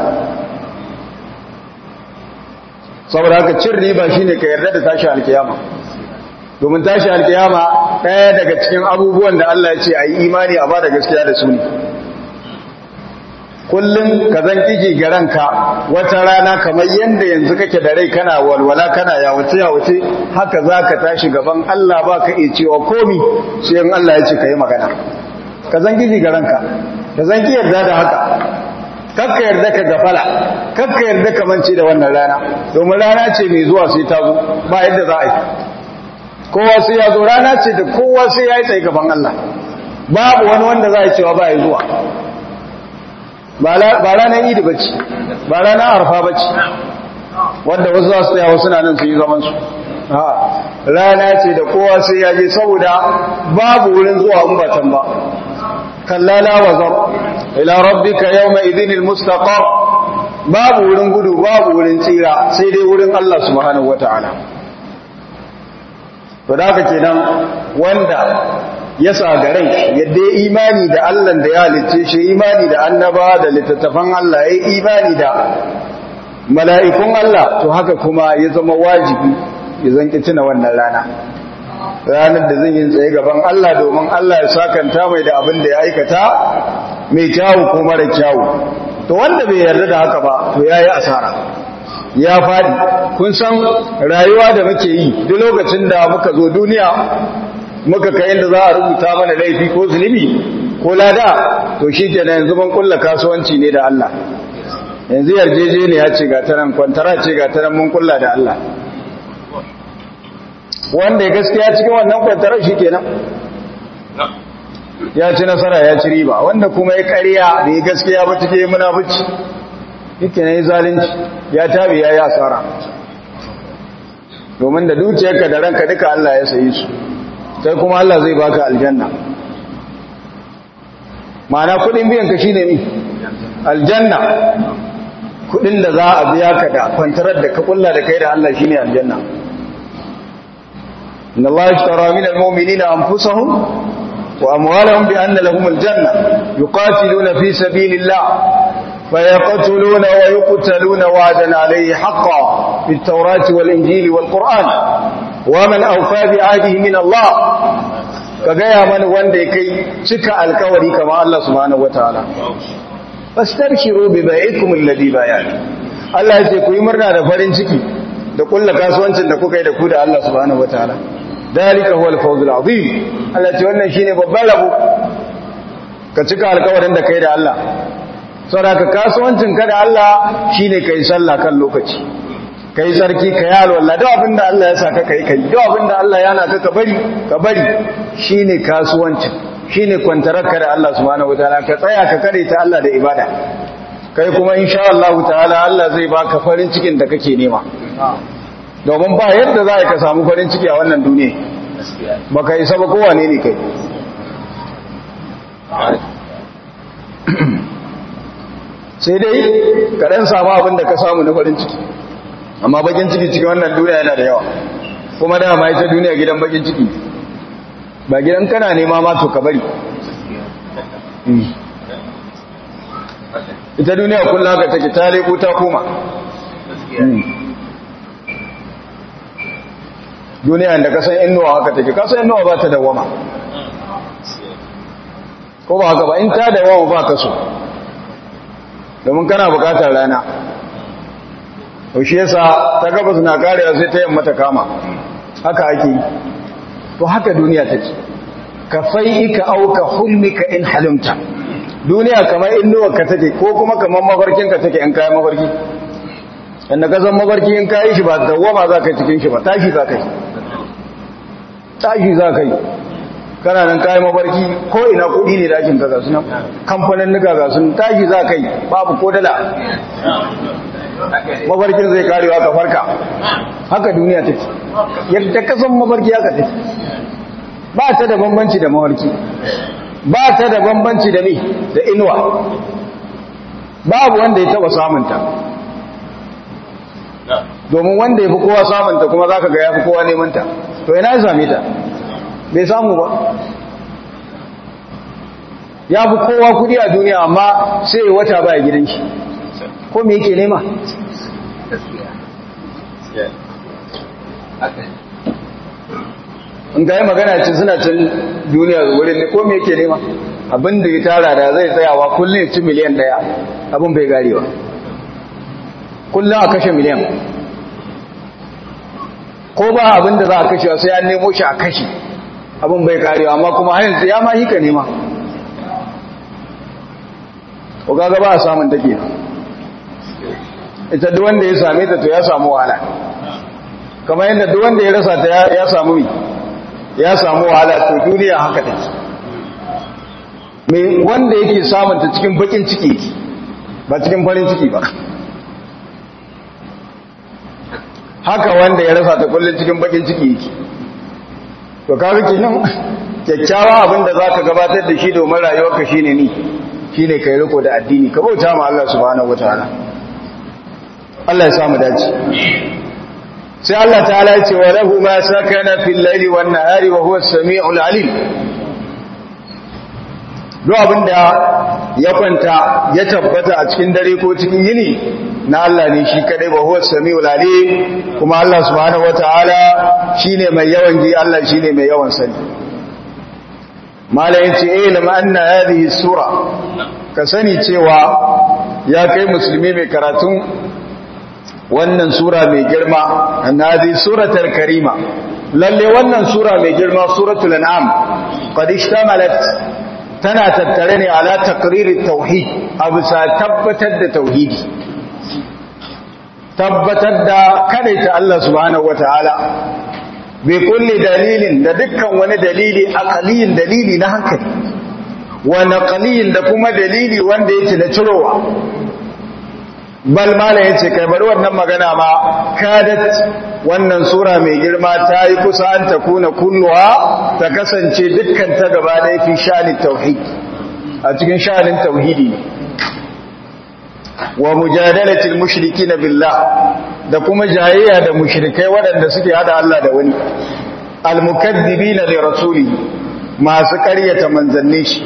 saboda haka cin riba shine ka yarda da tashi alkiyama domin tashi alkiyama ɗaya daga cikin abubuwan da Allah ya ce a yi imani a ba da gaskiya da su ne kullum ka zan kike ga ranka wata rana kamar yadda yanzu kake da rai kana walwala kana yawace yawace haka za ka tashi gaban Allah ba ka iya cewa komi sai in Allah ya ce ka yi magana ka zan kike ga ranka ka zan ki yarda da haka kakka yarda ka gafala kakka yarda ka mance da wannan rana domin rana ce mai zuwa sai ta zo ba yadda za a yi kowa sai ya zo rana ce da kowa sai ya yi tsaye gaban Allah babu wani wanda za a cewa ba ya zuwa ba ranar idi bacci ba ranar arfa bacci wanda wasu za su tsaya wasu na nan su yi zamansu rana ce da kowa sai ya je saboda babu wurin zuwa umbatan ba kallala wazar ila rabbika yawma idhinil mustaqar babu wurin gudu babu wurin tsira sai dai wurin Allah subhanahu wataala to da haka kenan wanda ya sagarai yadda ya imani da Allah da ya halicce shi imani da annaba da littattafan Allah ya imani da mala'ikun Allah to haka kuma ya zama wajibi ya zanki tuna wannan rana ranar da zan yi tsaye gaban Allah domin Allah ya sakanta mai da abin da ya aikata mai kyawu ko mara kyawu to wanda bai yarda da haka ba to yayi asara ya faɗi kun san rayuwa da muke yi duk lokacin da muka zo duniya muka kai inda za a rubuta mana laifi ko zulumi ko lada to shi ke yanzu mun kulla kasuwanci ne da Allah yanzu yarjejeniya ce ga tanan kwantara ce ga tanan mun kulla da Allah wanda ya gaskiya cikin wannan kwantarar shi kenan ya ci nasara ya ci riba wanda kuma ya ƙarya da ya gaskiya ba take munafici yake ne zalunci ya tabi ya yi asara domin da dukiyarka da ranka duka Allah ya sayi su sai kuma Allah zai baka aljanna ma'ana kudin biyan ka shine mi aljanna kudin da za a biya ka da kwantarar da ka kulla da kai da Allah shine aljanna inna Allah ishtara min almu'minina anfusahum wa amwalahum bi anna lahum aljanna yuqatiluna fi sabilillah فيقتلون ويقتلون وعدا عليه حقا في التوراة والإنجيل والقرآن ومن أوفى بعهده من الله ka gaya mana wanda ya kai cika alkawari kamar Allah subhanahu wataala fastabshiru bi bai'ikum alladhi bayat Allah ya ce ku yi murna da farin ciki da kulla kasuwancin da kuka yi da ku da Allah subhanahu wataala dalika huwal fawzul azim Allah ce wannan shine babban rabo ka cika alkawarin da kai da Allah saboda kasuwancin ka da Allah shine kai sallah kan lokaci kai sarki ka yi alwala duk abin da Allah ya saka kai kai duk abin da Allah ya naka ka bari ka bari shine kasuwancin shine kwantararka da Allah subhanahu wataala ka tsaya ka kare ta Allah da ibada kai kuma insha Allah ta'ala Allah zai baka farin cikin da kake nema domin ba yadda za ka samu farin ciki a wannan duniya baka isa ba kowane ne kai sai dai ka dan samu abin da ka samu na farin ciki amma bakin ciki cikin wannan duniya yana da yawa kuma dama ita duniya gidan bakin ciki ba gidan kana nema ma to ka bari ita duniya kullum haka take ta leko ta koma duniya da kasan inuwa haka take kasan inuwa ba ta dawama ko ba haka ba in ta dawama ba ka so domin kana bukatar rana shi yasa ta gabas na karewa sai ta yamma ta kama haka ake yi to haka duniya take ka fai'ika auka hulmika in halimta duniya kamar innuwarka take ko kuma kamar mafarkinka take in kayan mafarki inda ka san mafarki in kayi shi ba dawwama za ka yi cikin shi ba tashi za ka yi tashi za ka yi kana nan kayan mafarki ko ina kudi ne dakin ka gasu nan kamfanin nuka gasu tashi za ka yi babu ko dala mafarkin zai karewa ka farka haka duniya take yadda ka san mafarki haka take ba ta da bambanci da mafarki ba ta da bambanci da me da inuwa babu wanda ya taba samunta domin wanda ya fi kowa samunta kuma za ka ga ya fi kowa nemanta to ina ya same ta bai samu ba ya fi kowa kudi a duniya amma sai wata baya gidan shi ko me yake nema in ga yi magana ce suna cin duniya wurin ne ko me yake nema abin da ya tara da zai tsayawa kullum ci miliyan daya abin bai garewa kullum a kashe miliyan ko ba abin da za a kashe sai an nemo shi a kashe abin bai karewa amma kuma hanyar ya ma yi ka nema ko gaga ba a samun take ita duk wanda ya same ta to ya samu wahala kamar yadda duk wanda ya rasa ta ya samu mi ya samu wahala to duniya haka take me wanda yake samun ta cikin bakin ciki ba cikin farin ciki ba haka wanda ya rasa ta kullun cikin bakin ciki yake to kaga kenan kyakkyawa abinda zaka gabatar da shi domin rayuwarka shine ni shine kai riko da addini ka bauta ma Allah subhanahu wataala Allah ya samu dace sai Allah ta'ala ya ce wa lahu ma sakana fil layli wan nahari wa huwa as-sami'ul alim duk abinda ya kwanta ya tabbata a cikin dare ko cikin yini na Allah ne shi kadai wa huwa as-sami'ul alim kuma Allah subhanahu wataala shine mai yawan ji Allah shine mai yawan sani malayin ce ilim anna hadhihi sura ka sani cewa ya kai musulmi mai karatun wannan sura mai girma annabi suratul karima lalle wannan sura mai girma suratul an'am qad ishtamalat tana tattare ne ala taqririt tauhid abusa tabbatar da tauhidi tabbatar da kadaita Allah subhanahu wataala bi kulli dalilin da dukkan wani dalili aqaliyin dalili na hankali wa naqaliyin da kuma dalili wanda yake na cirowa bal mala yace kai bari wannan magana ma kadat wannan sura mai girma ta yi kusa an ta kuna kulluwa ta kasance dukkan ta gaba da fi sha'anin tauhid a cikin sha'anin tauhidi ne wa mujadalatil mushrikin billah da kuma jayayya da mushrikai waɗanda suke hada Allah da wani almukaddibina li rasuli masu ƙaryata manzannin shi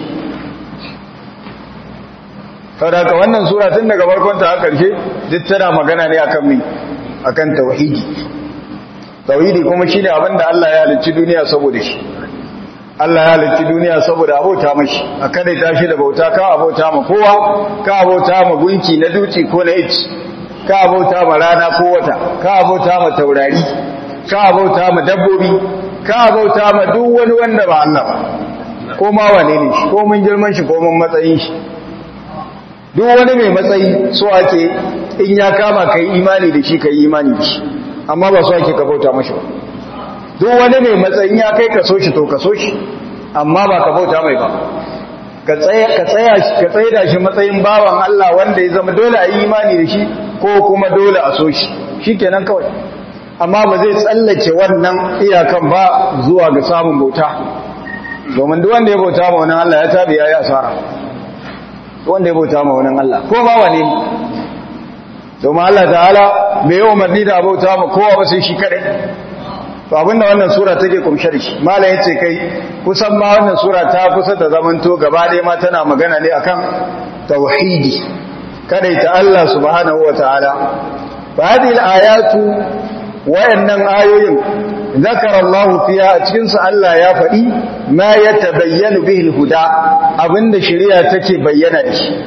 saboda wannan sura tun daga farkon ta har karshe duk tana magana ne akan mi akan tauhidi tauhidi kuma shine abin da Allah ya halicci duniya saboda shi Allah ya halicci duniya saboda abota mashi a kada ta shi da bauta ka abota ma kowa ka abota ma gunki na duci ko na ici ka abota ma rana ko wata ka abota ma taurari ka abota ma dabbobi ka abota ma duk wani wanda ba Allah ba ko ma wane ne shi ko mun girman shi ko mun matsayin shi duk wani mai matsayi so ake in ya kama kai imani da shi kai imani da shi amma ba so ake ka bauta mashi ba duk wani mai matsayin ya kai ka so shi to ka so shi amma ba ka bauta mai ba ka tsaya da shi matsayin bawan Allah wanda ya zama dole a yi imani da shi ko kuma dole a so shi shi kenan kawai amma ba zai tsallake wannan iyakan ba zuwa ga samun bauta domin duk wanda ya bauta ma wani Allah ya tabi ya yi asara wanda ya bauta ma wani Allah ko ba wane ne domin Allah ta'ala bai yi umarni da bauta ma kowa ba sai shi kadai to abinda wannan sura take kumshe da shi malam yace kai kusan ma wannan sura ta kusa ta zamanto gaba ɗaya ma tana magana ne akan tauhidi ta Allah subhanahu wataala fa hadhihi ayatu wayannan ayoyin zakara Allah fiya a cikin su Allah ya faɗi ma yatabayyanu bihi alhuda abinda shari'a take bayyana da shi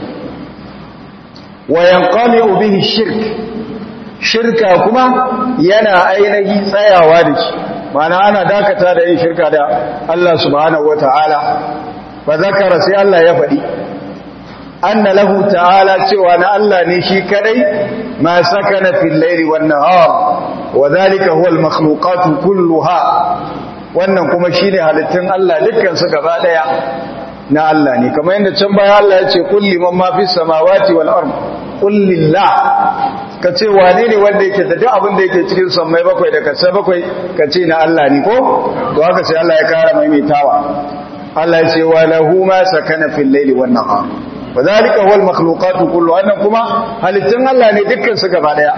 wa yanqami bihi shirk shirka kuma yana ainihi tsayawa da shi mana ana dakata da yin shirka da Allah subhanahu wata'ala fa zakara sai Allah ya faɗi anna lahu ta'ala cewa na Allah ne shi kadai ma sakana fil layli wan nahar wa dhalika huwa al makhluqat kulluha wannan kuma shine halittun Allah dukkan su gaba daya na Allah ne kamar yadda can baya Allah ya ce kulli man ma fis samawati wal ard qul lillah ka ce wane ne wanda yake da duk abin da yake cikin sammai bakwai da kasai bakwai ka ce na Allah ne ko to haka sai Allah ya kara maimaitawa Allah ya ce wa lahu ma sakana fil layli wan nahar wa zalika huwal makhluqatu kullu wannan kuma halittun Allah ne dukkan su gaba daya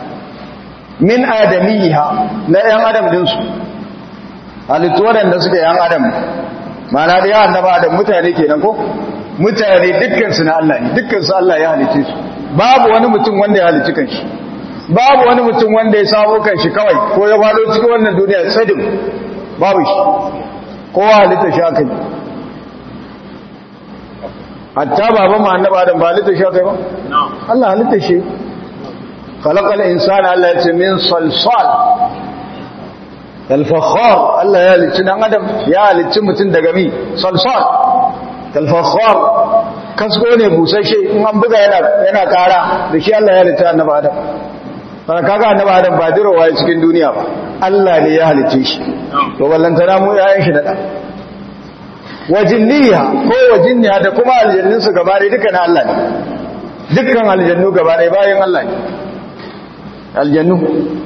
min adamiha na yan adam din su halittu wadanda suke yan adam mana da yawan annaba adam mutane kenan ko mutane dukkan su na Allah ne dukkan su Allah ya halice su babu wani mutum wanda ya halicci kanshi babu wani mutum wanda ya samu kanshi kawai ko ya fado cikin wannan duniya sadim babu shi kowa halitta shi aka yi hatta baba ma annaba adam ba halitta shi aka yi ba Allah halitta shi khalaqal insana Allah ya ce min salsal al-fakhar Allah ya halicci dan adam ya halicci mutum daga mi salsal al-fakhar kasko ne busashe in an buga yana yana kara da shi Allah ya halitta annabi Adam fara kaga annabi Adam ba dirowa cikin duniya ba Allah ne ya halice shi to ballantana mu yayin shi da da wajinniya ko wajinniya da kuma aljannun su gaba ɗaya dukkan Allah ne dukkan aljannu gaba ɗaya bayan Allah ne aljannu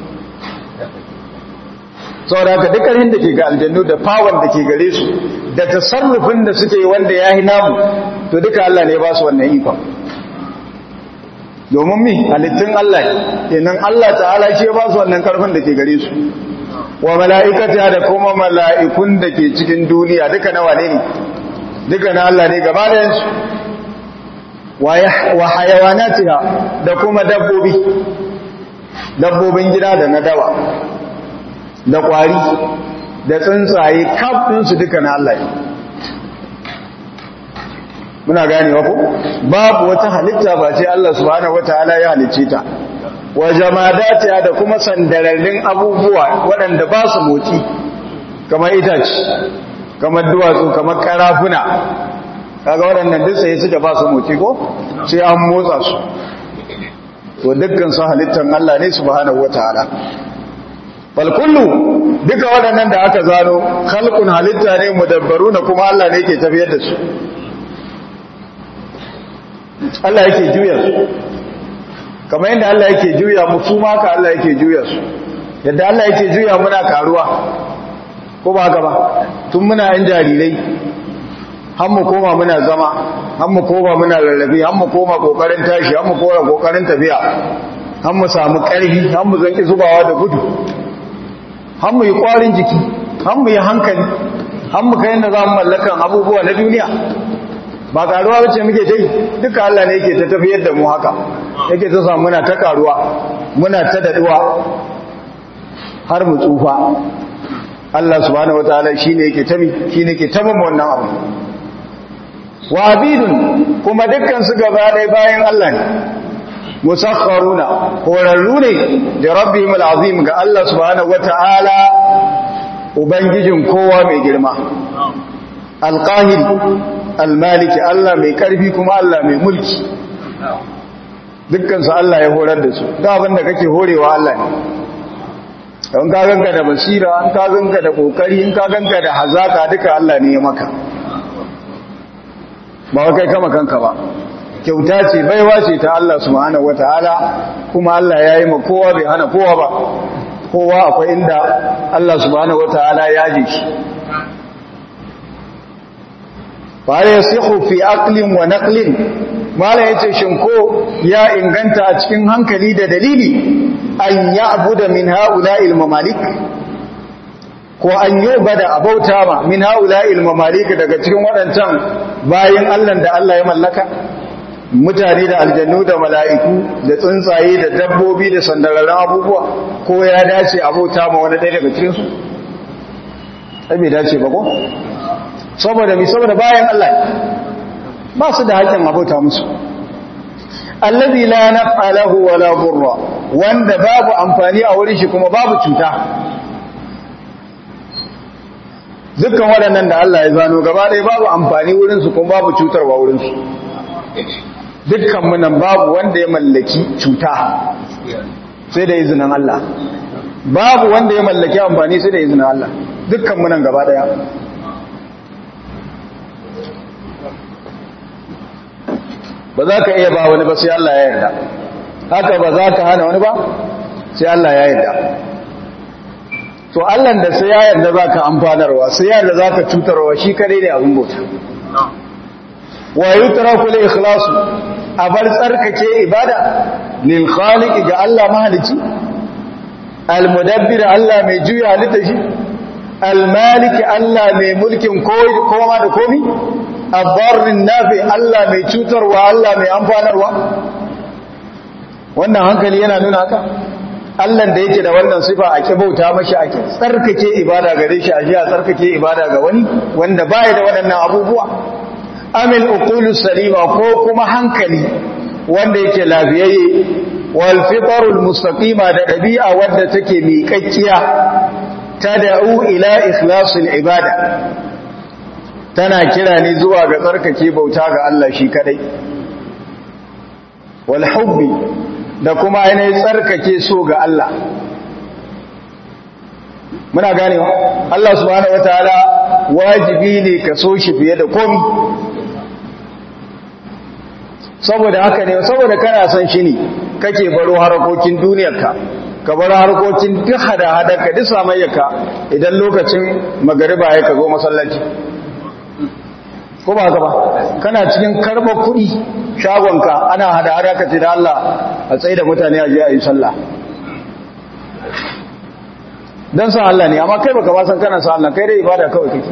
saboda haka dukkanin da ke ga aljannu da fawon da ke gare su da tasarrufin da suke wanda ya yi namu to duka Allah ne ba su wannan ikon domin mi halittun Allah kenan Allah ta'ala shi ya ba su wannan karfin da ke gare su wa mala'ikata da kuma mala'ikun da ke cikin duniya duka na wane ne duka na Allah ne gaba da yansu wa hayawanatiha da kuma dabbobi dabbobin gida da na dawa da kwari da tsuntsaye kafinsu duka na Allah muna gane ku babu wata halitta ba ce Allah subhanahu wataala ya halicce ta wa jamadatiha da kuma sandararrun abubuwa waɗanda ba su motsi kamar itace kamar duwatsu kamar karafuna kaga waɗannan duk sai suka ba su motsi ko sai an motsa su to dukkan su halittan Allah ne subhanahu wataala bal kullu duka waɗannan da aka zano khalqun halitta ne mudabbaruna kuma Allah ne ke tafiyar da su Allah yake juya su kamar yadda Allah yake juya mu su ma ka Allah yake juya su yadda Allah yake juya muna karuwa ko ba haka ba tun muna yan jarirai har mu koma muna zama har mu koma muna lallabi har mu koma kokarin tashi har mu koma kokarin tafiya har mu samu karfi har mu zanki zubawa da gudu har mu yi kwarin jiki har mu yi hankali har mu kai yadda za mu mallakan abubuwa na duniya ba karuwa bace muke ta yi duka Allah ne yake ta tafiyar da mu haka yake ta samu muna ta karuwa muna ta daduwa har mu tsufa Allah subhanahu wataala shine yake tami shine yake tamin wannan abu wa abidun kuma dukkan su gaba ɗaya bayan Allah ne musakharuna horarru ne da rabbihim alazim ga Allah subhanahu wataala ubangijin kowa mai girma alqahir almaliki Allah mai karfi kuma Allah mai mulki dukkan su Allah ya horar da su da abin da kake horewa Allah ne in ka ganka da basira in ka ganka da kokari in ka ganka da hazaka duka Allah ne ya maka ba kai kama kanka ba kyauta ce baiwa ce ta Allah subhanahu wataala kuma Allah ya yi ma kowa bai hana kowa ba kowa akwai inda Allah subhanahu wataala ya ji shi fa yasihu fi aqlin wa naqlin mala yace shin ko ya inganta a cikin hankali da dalili an ya'budu min ha'ula'il mamalik ko an yubada abauta ma min ha'ula'il mamalik daga cikin waɗancan bayin Allah da Allah ya mallaka mutane da aljannu da mala'iku da tsuntsaye da dabbobi da sandararren abubuwa ko ya dace abauta ma wani ɗaya daga cikinsu ai bai dace ba ko saboda mi saboda bayan Allah ba su da haƙƙin abauta musu allazi la naf'a lahu wala dhurra wanda babu amfani a wurin shi kuma babu cuta dukkan waɗannan da Allah ya zano gaba ɗaya babu amfani wurin su kuma babu cutarwa wurin su dukkan mu nan babu wanda ya mallaki cuta sai da izinin Allah babu wanda ya mallaki amfani sai da izinin Allah dukkan mu nan gaba ɗaya ba za ka iya ba wani ba sai Allah ya yarda haka ba za ka hana wani ba sai Allah ya yarda to Allah da sai ya yarda za ka amfanarwa sai ya yarda za ka cutarwa shi kadai ne abin bauta wa yutraku li ikhlasu a bar tsarkake ibada lil khaliq ga Allah mahalici al mudabbir Allah mai juya halitta shi al malik Allah mai mulkin kowa da komi abbarin nafi Allah mai cutarwa Allah mai amfanarwa wannan hankali yana nuna haka Allah da yake da wannan sifa ake bauta mashi ake tsarkake ibada gare shi a jiya tsarkake ibada ga wani wanda baya da waɗannan abubuwa amil uqulu salima ko kuma hankali wanda yake lafiyayye wal fitarul mustaqima da dabi'a wanda take miƙakkiya tad'u ila ikhlasil ibada tana kira ne zuwa ga tsarkake bauta ga Allah shi kadai wal hubbi da kuma ainihin tsarkake so ga Allah muna ganewa Allah subhanahu wataala wajibi ne ka so shi fiye da komi saboda haka ne saboda kana son shi ne kake baro harkokin duniyarka ka bar harkokin duk hada-hadarka duk samayyarka idan lokacin magariba ya ka zo masallaci ko ba haka ba kana cikin karɓar kuɗi shagonka ana hada-hada ka ce da Allah a tsaye da mutane a je a yi sallah don san Allah ne amma kai baka ba san kana san Allah kai dai ibada kawai kake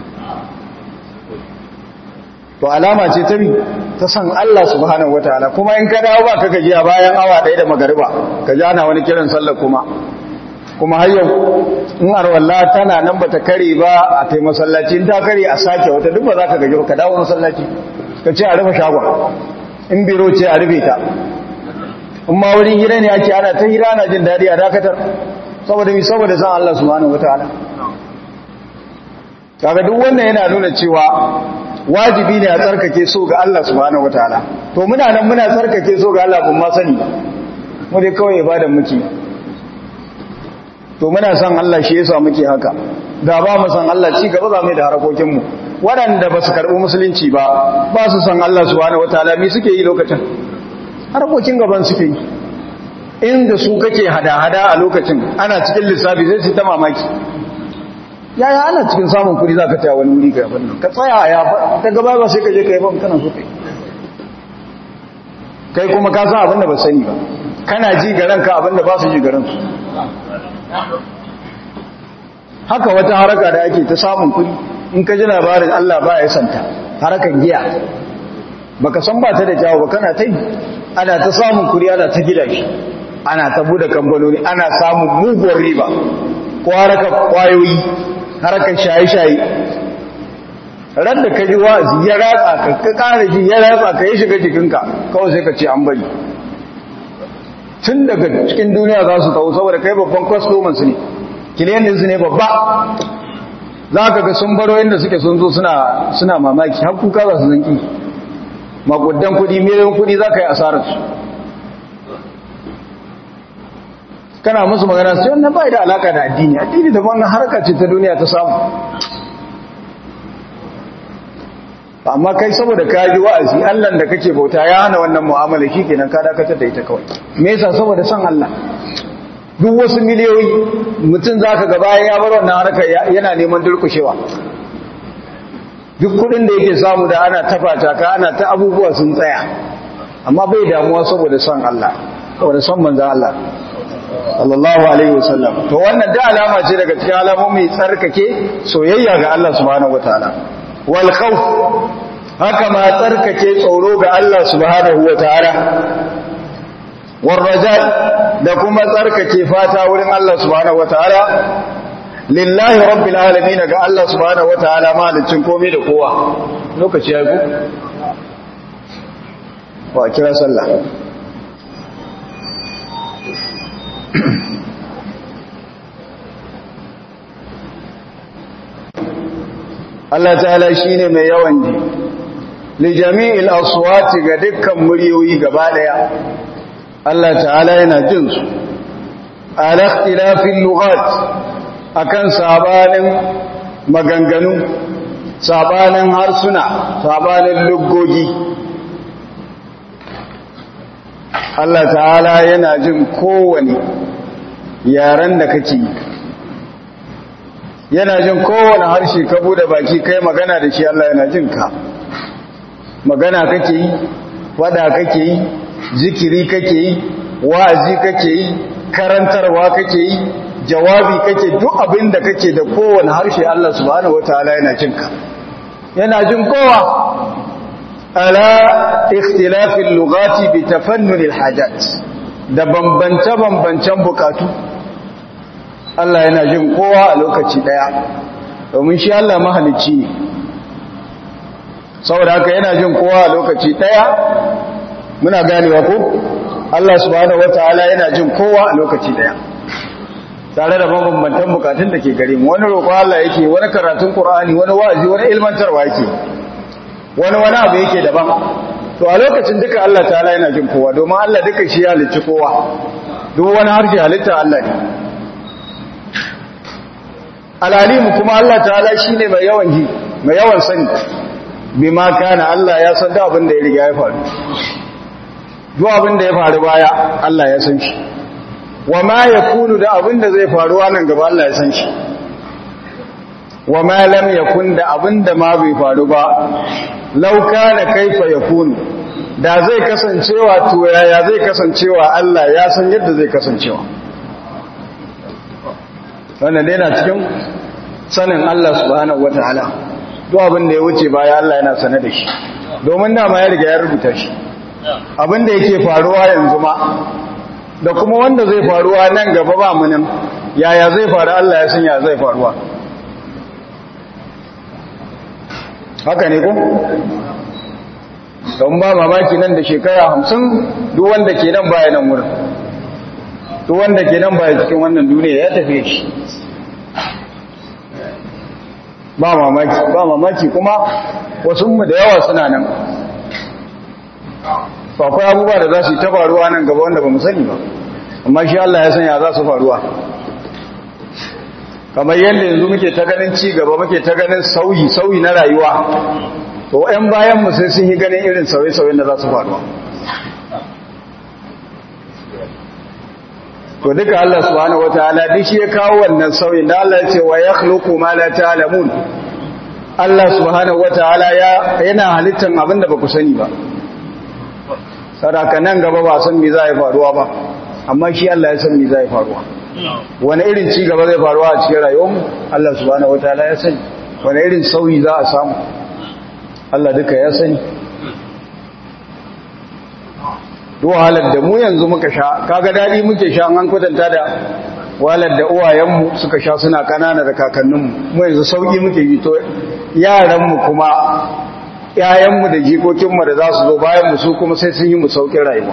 to alama ce ta bi ta san Allah subhanahu wataala kuma in ka dawo ba ka gajiya bayan awa ɗaya da magariba ka ji ana wani kiran sallah kuma kuma har yau in arwalla tana nan bata kare ba a tai masallaci in ta kare a sake wata duk ba za ka gaji ba ka dawo masallaci ka ce a rufe shagon in biro ce a rufe ta in ma wurin hira ne ake ana ta hira ana jin daɗi a dakatar saboda mi saboda san Allah subhanahu wataala kaga duk wannan yana nuna cewa wajibi ne a tsarkake so ga Allah subhanahu wataala to muna nan muna tsarkake so ga Allah ban ma sani mu dai kawai ibadan muke to muna san Allah shi yasa muke haka da ba mu san Allah ci gaba za mu da harakokin mu waɗanda ba su karɓi musulunci ba ba su san Allah subhanahu wataala me suke yi lokacin harakokin gaban suke yi inda su kake hada-hada a lokacin ana cikin lissafi zai ci ta mamaki yaya ana cikin samun kudi za ka taya wani wuri ga yabon ka tsaya ya ta gaba ba sai ka je ka yi ba kana so kai kai kuma ka san abin da ba sani ba kana ji ga ranka abin da ba su ji ga ransu haka wata haraka da ake ta samun kudi in ka ji labarin Allah ba ya santa harakan giya baka san ba ta da jawo ba kana ta yi ana ta samun kudi ana ta gida shi ana ta bude kamfanoni ana samun muguwar riba ko harkar kwayoyi harkar shaye-shaye ran da ka ji wa'azi ya ratsa ka ka kare shi ya ratsa ka ya shiga jikinka kawai sai ka ce an bari tun daga cikin duniya za su tawo saboda kai babban kwastoman su ne kiliyan su ne babba za ka ga sun baro inda suke sun zo suna mamaki har kuka za su zanki makudan kudi miliyan kudi za ka yi asararsu kana musu magana sai wannan bai da alaka da addini addini da wannan harka ce ta duniya ta samu amma kai saboda ka ji wa'azi Allah da kake bauta ya hana wannan mu'amala shikenan ka dakatar da ita kawai me yasa saboda san Allah duk wasu miliyoyi mutum zaka ga bayan ya bar wannan harka yana neman durkushewa duk kudin da yake samu da ana tafata ka ana ta abubuwa sun tsaya amma bai damuwa saboda san Allah saboda san manzo Allah sallallahu alaihi wasallam to wannan da alama ce daga cikin alamomi tsarkake soyayya ga Allah subhanahu wataala wal khawf haka ma tsarkake tsoro ga Allah subhanahu wataala war raja da kuma tsarkake fata wurin Allah subhanahu wataala lillahi rabbil alamin ga Allah subhanahu wataala malicin komai da kowa lokaci ya ku wa kira sallah Allah ta'ala shine mai yawan ji li jami'il aswati ga dukkan muryoyi gaba daya Allah ta'ala yana jin su ala ikhtilafil lughat akan sabanin maganganu sabanin harsuna sabanin lugogi Allah ta'ala yana jin kowane yaren da kake yi yana jin kowane harshe ka bude baki kai magana da shi Allah yana jin ka magana kake yi wada kake yi zikiri kake yi wa'azi kake yi karantarwa kake yi jawabi kake duk abin da kake da kowane harshe Allah subhanahu wataala yana jin ka yana jin kowa ala ikhtilafil lughati bi tafannunil hajat da bambance bambancen bukatu Allah yana jin kowa a lokaci daya domin shi Allah mahalicci ne saboda haka yana jin kowa a lokaci daya muna ganewa ko Allah subhanahu wataala yana jin kowa a lokaci daya tare da mabambantan bukatun da ke gare mu wani roƙo Allah yake wani karatun Qur'ani wani wa'azi wani ilmantarwa yake wani wani abu yake daban to a lokacin duka Allah ta'ala yana jin kowa domin Allah duka shi ya halicci kowa duk wani harshe halitta Allah ne alalimu kuma Allah ta'ala shine mai yawan ji mai yawan sani bima kana Allah ya san da abin da ya riga ya faru duk abin da ya faru baya Allah ya san shi wa ma yakunu da abin da zai faru nan gaba Allah ya san shi wa ma lam yakun da abin da ma bai faru ba law kana kaifa yakunu da zai kasancewa to yaya zai kasancewa Allah ya san yadda zai kasancewa wannan dai na cikin sanin Allah subhanahu wataala duk abin da ya wuce baya Allah yana sane da shi domin dama ya riga ya rubuta shi abin da yake faruwa yanzu ma da kuma wanda zai faruwa nan gaba ba mu nan yaya zai faru Allah ya san ya zai faruwa haka ne ko don ba mamaki nan da shekara hamsin duk wanda ke nan baya nan wurin duk wanda ke nan baya cikin wannan duniya ya tafiye shi ba mamaki ba mamaki kuma wasu mu da yawa suna nan akwai abubuwa da za su yi ta faruwa nan gaba wanda ba mu sani ba amma shi Allah ya sanya za su faruwa kamar yadda yanzu muke ta ganin ci gaba muke ta ganin sauyi sauyi na rayuwa to ƴan bayan mu sai sun yi ganin irin sauye-sauyen da za su faruwa to duka Allah subhanahu wataala duk shi ya kawo wannan sauyin da Allah ya ce wa yakhluqu ma la ta'lamun Allah subhanahu wataala ya yana halittan abinda ba ku sani ba saraka nan gaba ba san me za ya faruwa ba amma shi Allah ya san me za ya faruwa wani irin ci gaba zai faruwa a cikin rayuwarmu Allah subhanahu wataala ya sani wani irin sauyi za a samu Allah duka ya sani duk wahalar da mu yanzu muka sha kaga dadi muke sha an kwatanta da walar da uwayenmu suka sha suna kanana da kakanninmu mu yanzu sauki muke yi to yaranmu kuma yayanmu da jikokinmu da za su zo bayan mu su kuma sai sun yi mu saukin rayuwa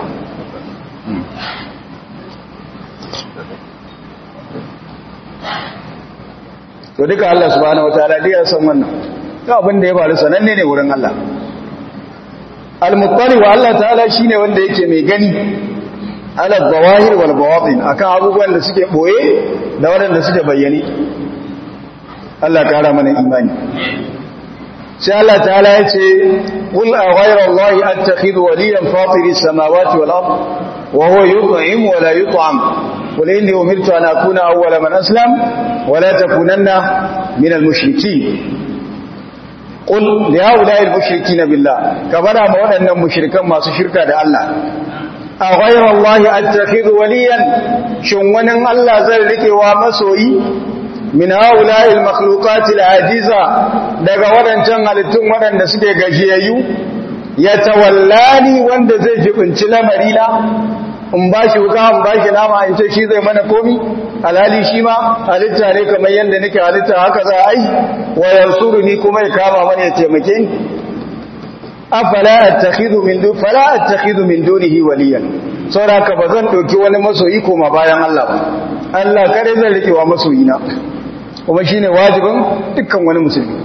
to duka Allah subhanahu wataala dai ya san wannan to abin da ya faru sananne ne wurin Allah al-muttali wa Allah ta'ala shine wanda yake mai gani ala zawahir wal bawatin akan abubuwan da suke boye da waɗanda suke bayyane Allah kara mana imani sai Allah ta'ala ya ce qul a ghayra allahi attakhidhu waliyan fatiri samawati wal ard wa huwa yut'im wa la yut'am qul inni umirtu an akuna awwala man aslam wa la takunanna min al mushrikeen qul li haula'i al mushrikeen billah kabara ma waɗannan mushrikan masu shirka da Allah a ghayra allahi attakhidhu waliyan shin wani Allah zai rikewa masoyi min haula'il makhluqatil ajiza daga wadancan halittun wadanda suke gajiyayyu ya tawallani wanda zai jibinci lamarina in bashi wuka in bashi nama in ce shi zai mana komi alhali shi ma halitta ne kamar yadda nake halitta haka za a yi wa yansuruni kuma ya kama mana ya taimake ni afala attakhidhu min dun fala attakhidhu min dunihi waliyan saboda haka bazan dauki wani masoyi koma bayan Allah ba Allah kare zan rike wa masoyina kuma shine wajibin dukkan wani musulmi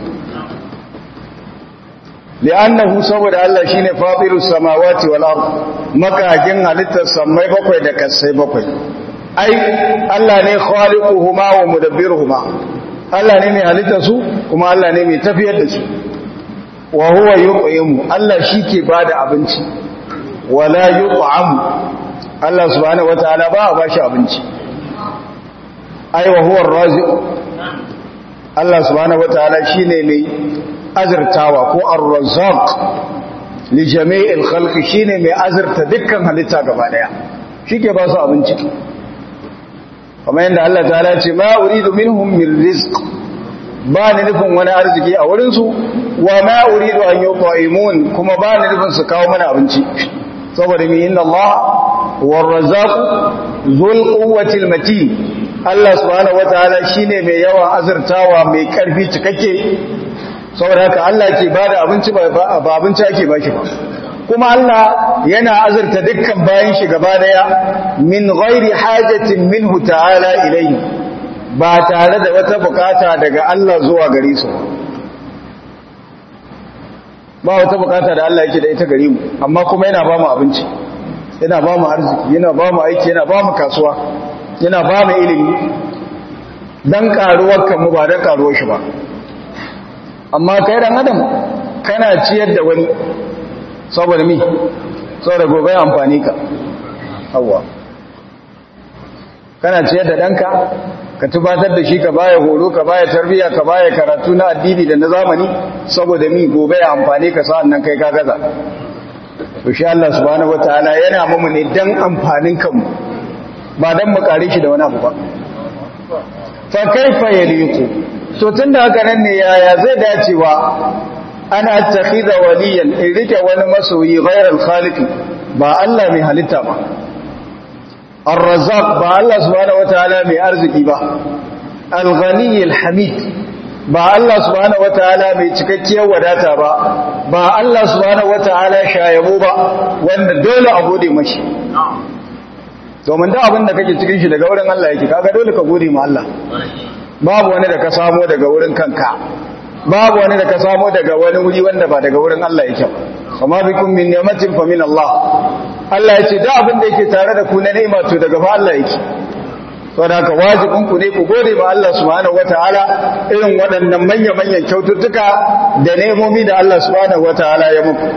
li'annahu saboda Allah shine fatirus samawati wal ard makajin halittar samai bakwai da kasai bakwai ai Allah ne khaliquhuma wa mudabbiruhuma Allah ne mai halittar su kuma Allah ne mai tafiyar da su wa huwa yut'imu Allah shike bada abinci wala yut'amu Allah subhanahu wataala ba a bashi abinci ai wa huwa ar-raziq Allah subhanahu wataala shine mai azurtawa ko ar-razzaq li jami'il khalqi shine mai azurta dukkan halitta gaba daya shike ba su abinci kamar yadda Allah ta'ala ce ma uridu minhum min rizq ba ni nufin wani arziki a wurin su wa ma uridu an yut'imun kuma ba ni nufin su kawo mana abinci saboda mi inna Allah war-razzaq dhul quwwati matin Allah subhanahu wataala shine mai yawan azurtawa mai karfi cikakke saboda haka Allah ke bada abinci ba abinci ake baki ba kuma Allah yana azurta dukkan bayan shi gaba daya min ghairi hajatin minhu ta'ala ilayhi ba tare da wata bukata daga Allah zuwa gare su ba wata bukata da Allah yake da ita gare mu amma kuma yana ba mu abinci yana ba mu arziki yana ba mu aiki yana ba mu kasuwa yana ba mu ilimi dan karuwar kanmu ba dan karuwar shi ba amma kai dan adam kana ciyar da wani saboda mi saboda gobe amfani ka hawa kana ciyar da danka ka tubatar da shi ka baya horo ka baya tarbiya ka baya karatu na addini da na zamani saboda mi gobe ya amfani ka sa'an nan kai ka gaza to shi Allah subhanahu wataala yana mamu ne dan amfanin kanmu ba dan mu kare shi da wani abu ba fa kaifa yaliqu to tunda haka nan ne yaya zai dacewa ana attakhidha waliyan in rike wani masoyi ghairal khaliqi ba Allah mai halitta ba ar-razzaq ba Allah subhanahu wataala mai arziki ba al-ghani al-hamid ba Allah subhanahu wataala mai cikakkiyar wadata ba ba Allah subhanahu wataala shayabo ba wanda dole a gode mashi domin da abin da kake cikin shi daga wurin Allah yake kaga dole ka gode ma Allah babu wani da ka samo daga wurin kanka babu wani da ka samo daga wani wuri wanda ba daga wurin Allah yake ba amma bikum min ni'matin fa min Allah Allah ya ce da abin da yake tare da ku na ni'ima to daga fa Allah yake saboda haka wajibin ku ne ku gode ma Allah subhanahu wataala irin waɗannan manya manyan kyaututtuka da nemomi da Allah subhanahu wataala ya muku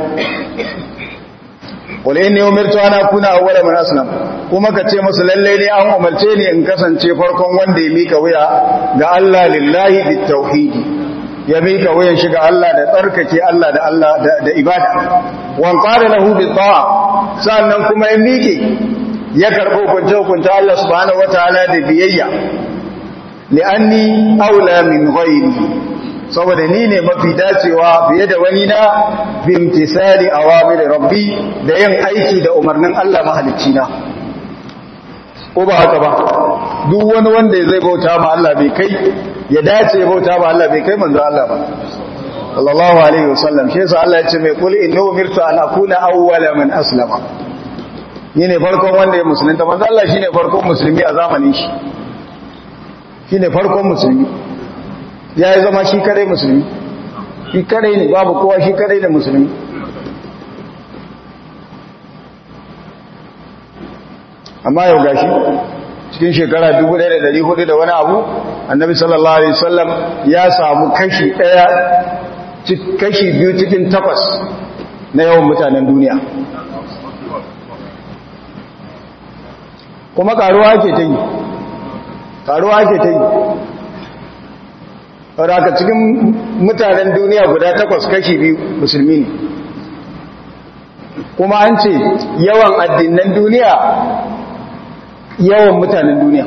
qul inni umirtu an akuna awwala man aslam kuma ka ce musu lalle ne an umarce ni in kasance farkon wanda ya mika wuya ga Allah lillahi bitauhidi ya mika wuyan shi ga Allah da tsarkake Allah da Allah da ibada wan qala lahu bi ta'a sannan kuma ya mike ya karbo kunce kunce Allah subhanahu wataala da biyayya li'anni aula min ghairi saboda ni ne mafi dacewa fiye da wani na bi imtisali awamir rabbi da yin aiki da umarnin Allah mahalicci na ko ba haka ba duk wani wanda zai bauta ma Allah bai kai ya dace ya bauta ma Allah bai kai manzo Allah ba sallallahu alaihi wasallam shi yasa Allah ya ce mai kul inna umirtu an akuna awwala man aslama ni ne farkon wanda ya musulunta manzo Allah shine farkon musulmi a zamanin shi shine farkon musulmi ya yi zama shi kadai musulmi shi kadai ne babu kowa shi kadai ne musulmi amma yau gashi cikin shekara 1400 da wani abu annabi sallallahu alaihi wasallam ya samu kashi daya kashi biyu cikin takwas na yawan mutanen duniya kuma karuwa ake ta yi karuwa ake ta yi wadda cikin mutanen duniya guda takwas kashi biyu musulmi ne kuma an ce yawan addinan duniya yawan mutanen duniya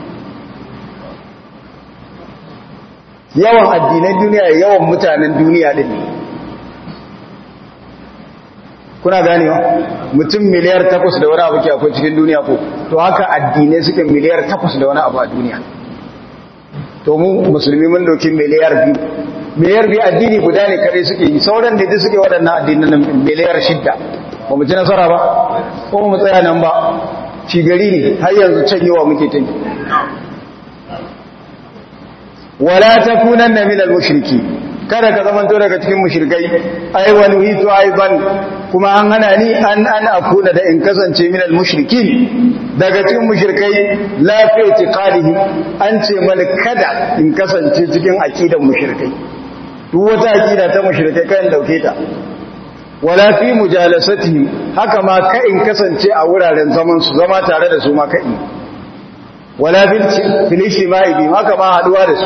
yawan addinan duniya yawan mutanen duniya din kuna ganewa mutum miliyar takwas da wani abu ke akwai cikin duniya ko to haka addinai suke miliyar takwas da wani abu a duniya to mu musulmi mun doki miliyar biyu miliyar biyu addini guda ne kare suke yi sauran da suke waɗannan addinan miliyar shidda ba mu ci nasara ba ko mu tsaya nan ba ci gari ne har yanzu can yawa muke ta yi wala takunanna minal mushriki kada ka zamanto daga cikin mushrikai ai wani hitu aiban kuma an hana ni an an akuna da in kasance minal mushrikin daga cikin mushrikai la fi itiqadihi an ce mana kada in kasance cikin aqidan mushrikai duk wata aqida ta mushrikai kan dauke ta wala fi mujalasatihim haka ma ka in kasance a wuraren zaman su zama tare da su ma kai wala fil ijtima'i bi haka ma haduwa da su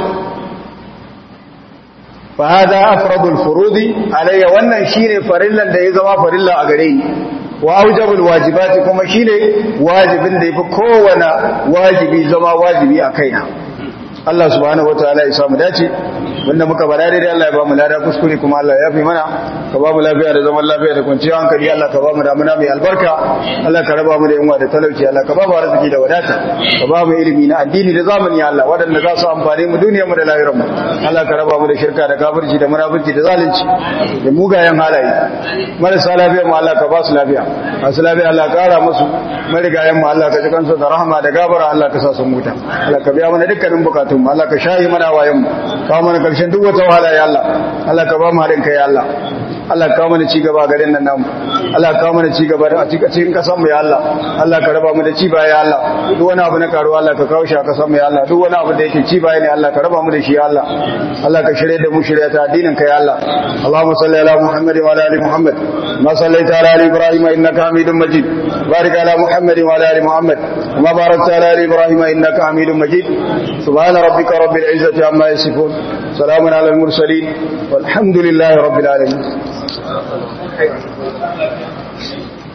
fa hada afradul furudi alayya wannan shine farillan da ya zama farilla a gare ni wa aujabul wajibati kuma shine wajibin da yafi kowane wajibi zama wajibi a kaina Allah subhanahu wataala ya samu dace wanda muka bada daidai Allah ya ba mu lada kuskure kuma Allah ya fi mana ka ba mu lafiya da zaman lafiya da kwanciyar hankali Allah ka ba mu damuna mai albarka Allah ka raba mu da yunwa da talauci Allah ka ba mu arziki da wadata ka ba mu ilimi na addini da zamani ya Allah waɗanda za su amfane mu duniyar mu da lahirar mu Allah ka raba mu da shirka da kafirci da munafurci da zalunci da mugayen halaye marasa lafiya mu Allah ka ba su lafiya masu lafiya Allah ka kara musu marigayen mu Allah ka ji kansu da rahama da gabara Allah ka sa su muta Allah ka biya mana dukkanin bukatun mu Allah ka shayi mana wayan mu kawo mana karshen duk wata wahala ya Allah Allah ka ba mu haɗin kai ya Allah Allah ka mana ci gaba garin nan namu Allah ka mana ci gaba a cikin kasan mu ya Allah Allah ka raba mu da ci baya ya Allah duk wani abu na karuwa Allah ka kawo shi a kasan mu ya Allah duk wani abu da yake ci baya ne Allah ka raba mu da shi ya Allah Allah ka shirye da mu shirye ta addinin ka ya Allah Allahumma salli ala Muhammad wa ala ali Muhammad ma sallaita ala ali Ibrahim innaka Hamidum Majid barik ala Muhammad wa ala ali Muhammad ma barakta ala ali Ibrahim innaka Hamidum Majid subhana rabbika rabbil izzati amma yasifun salamun ala al mursalin والحمد لله رب العالمين